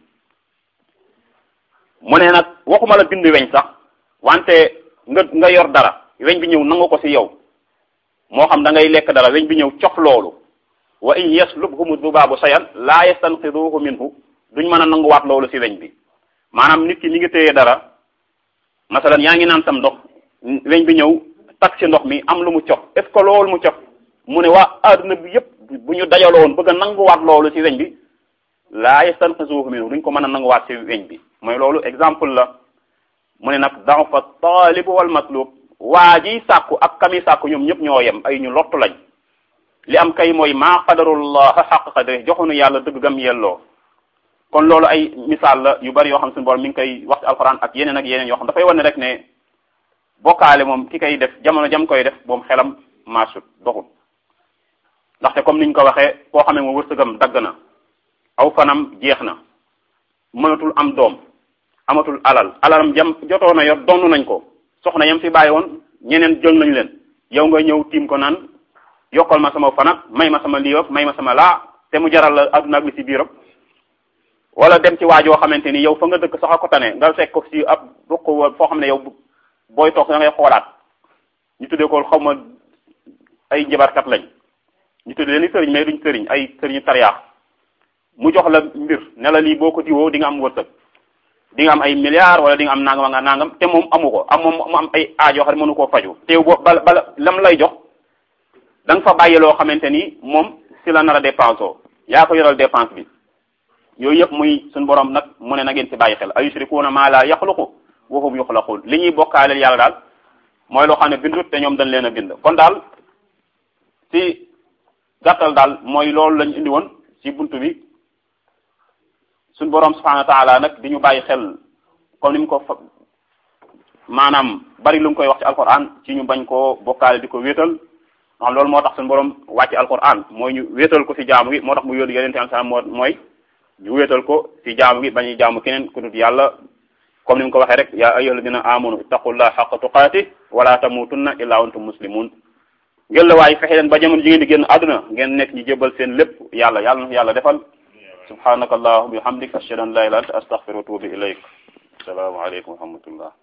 mu ne nag waxuma la bind weñ sax wante nga nga yor dara weñ bi ñëw nangu ko ci yow moo xam da ngay lekk dara weñ bi ñëw cof loolu wa in yaslubhumu dubaabu shay'an laa yastanqiduhu minhu duñ mën a nanguwaat loolu ci weñ bi maanaam nit ki mi ngi téye dara masalan yaa ngi naan sam ndox weñ bi ñëw tak ci ndox mi am lu mu cof est ce que loolu mu cof mu ne waa adduna bi yépp bu ñu dajaloo woon bëgg a nanguwaat loolu ci weñ bi laa yastanqiduhu minhu duñ ko mën a nanguwaat ci weñ bi mooy loolu exemple la mu ne nag da'fa taalib wal matlub waa ji sàkku ak kami sàkku ñoom ñëpp ñoo yem ay ñu lottu lañ li am kay mooy maa qadarullah xaq qadri joxunu yàlla dëgg gam yelloo kon loolu ay misaal la yu bari yoo xam suñu borom mi ngi koy wax ci alxuraan ak yeneen ak yeneen yoo xam dafay wane rek ne bokkaale moom ki koy def jamono jam koy def moom xelam marchut doxul ndaxte comme niñ ko waxee koo xam ne moom wërsëgam dagg na aw fanam jeex na mënatul am doom amatul alal alalam jam jotoon na yor donn nañ ko soxna yam fi bàyyi woon ñeneen jël nañ leen yow nga ñëw tiim ko naan yokkal ma sama fanat may ma sama lii may ma sama laa te mu jaral la adduna ak li ci biiram wala dem ci waajoo xamante ni yow fa nga dëkk sax a ko tane nga fekk ko ci ab ruq foo xam ne yow booy toog da ngay xoolaat ñu tuddee ko xaw ma ay njabarkat lañ ñu tuddee leen sëriñ mais duñ sëriñ ay sëriñu tariyaax mu jox la mbir ne la lii boo ko diwoo di nga am wërsëg di nga am ay milliards wala di nga am nangam nga nangam te moom amu ko am moom mu am ay aaj yoo xam ne mënu koo faju te boo bala bala lam lay jox da nga fa bàyyi loo xamante ni moom si la nar a dépense yaa ko yoral dépense bi yooyu yëpp muy suñu borom nag mu ne na ngeen si bàyyi xel ayushrikuuna maa laa yaxluqu wa hum yuxlaquun li ñuy bokkaaleel yàlla daal mooy loo xam ne bindut te ñoom dañ leen a bind kon daal si gàttal daal mooy loolu lañ indi woon si buntu bi suñ borom subhanahu wa taala nag di ñu bàyyi xel comme ni mu ko fa maanaam bari lu mu koy wax ci alquran ci ñu bañ koo bokkaale di ko wéetal xam loolu moo tax suñu borom wàcce alquran mooy ñu wéetal ko si jaamu gi moo tax mu yónni yeneen tamit moo mooy ñu wéetal ko si jaamu gi bañuy jaamu keneen ku dut yàlla comme ni mu ko waxee rek yaa ayyuha alladina amanu ittaqullah xaqa tuqaati wala tamutunna illa wa antum muslimun ngeen la waaye fexe leen ba jamono ji ngeen di génn àdduna ngeen nekk ñu jébbal seen lépp yàlla yàlla na yàlla defal subhanaka allahumma bihamdik ashhadu an la ilaha illa anta astaghfiruka wa atubu ilayk assalamu alaykum wa rahmatullah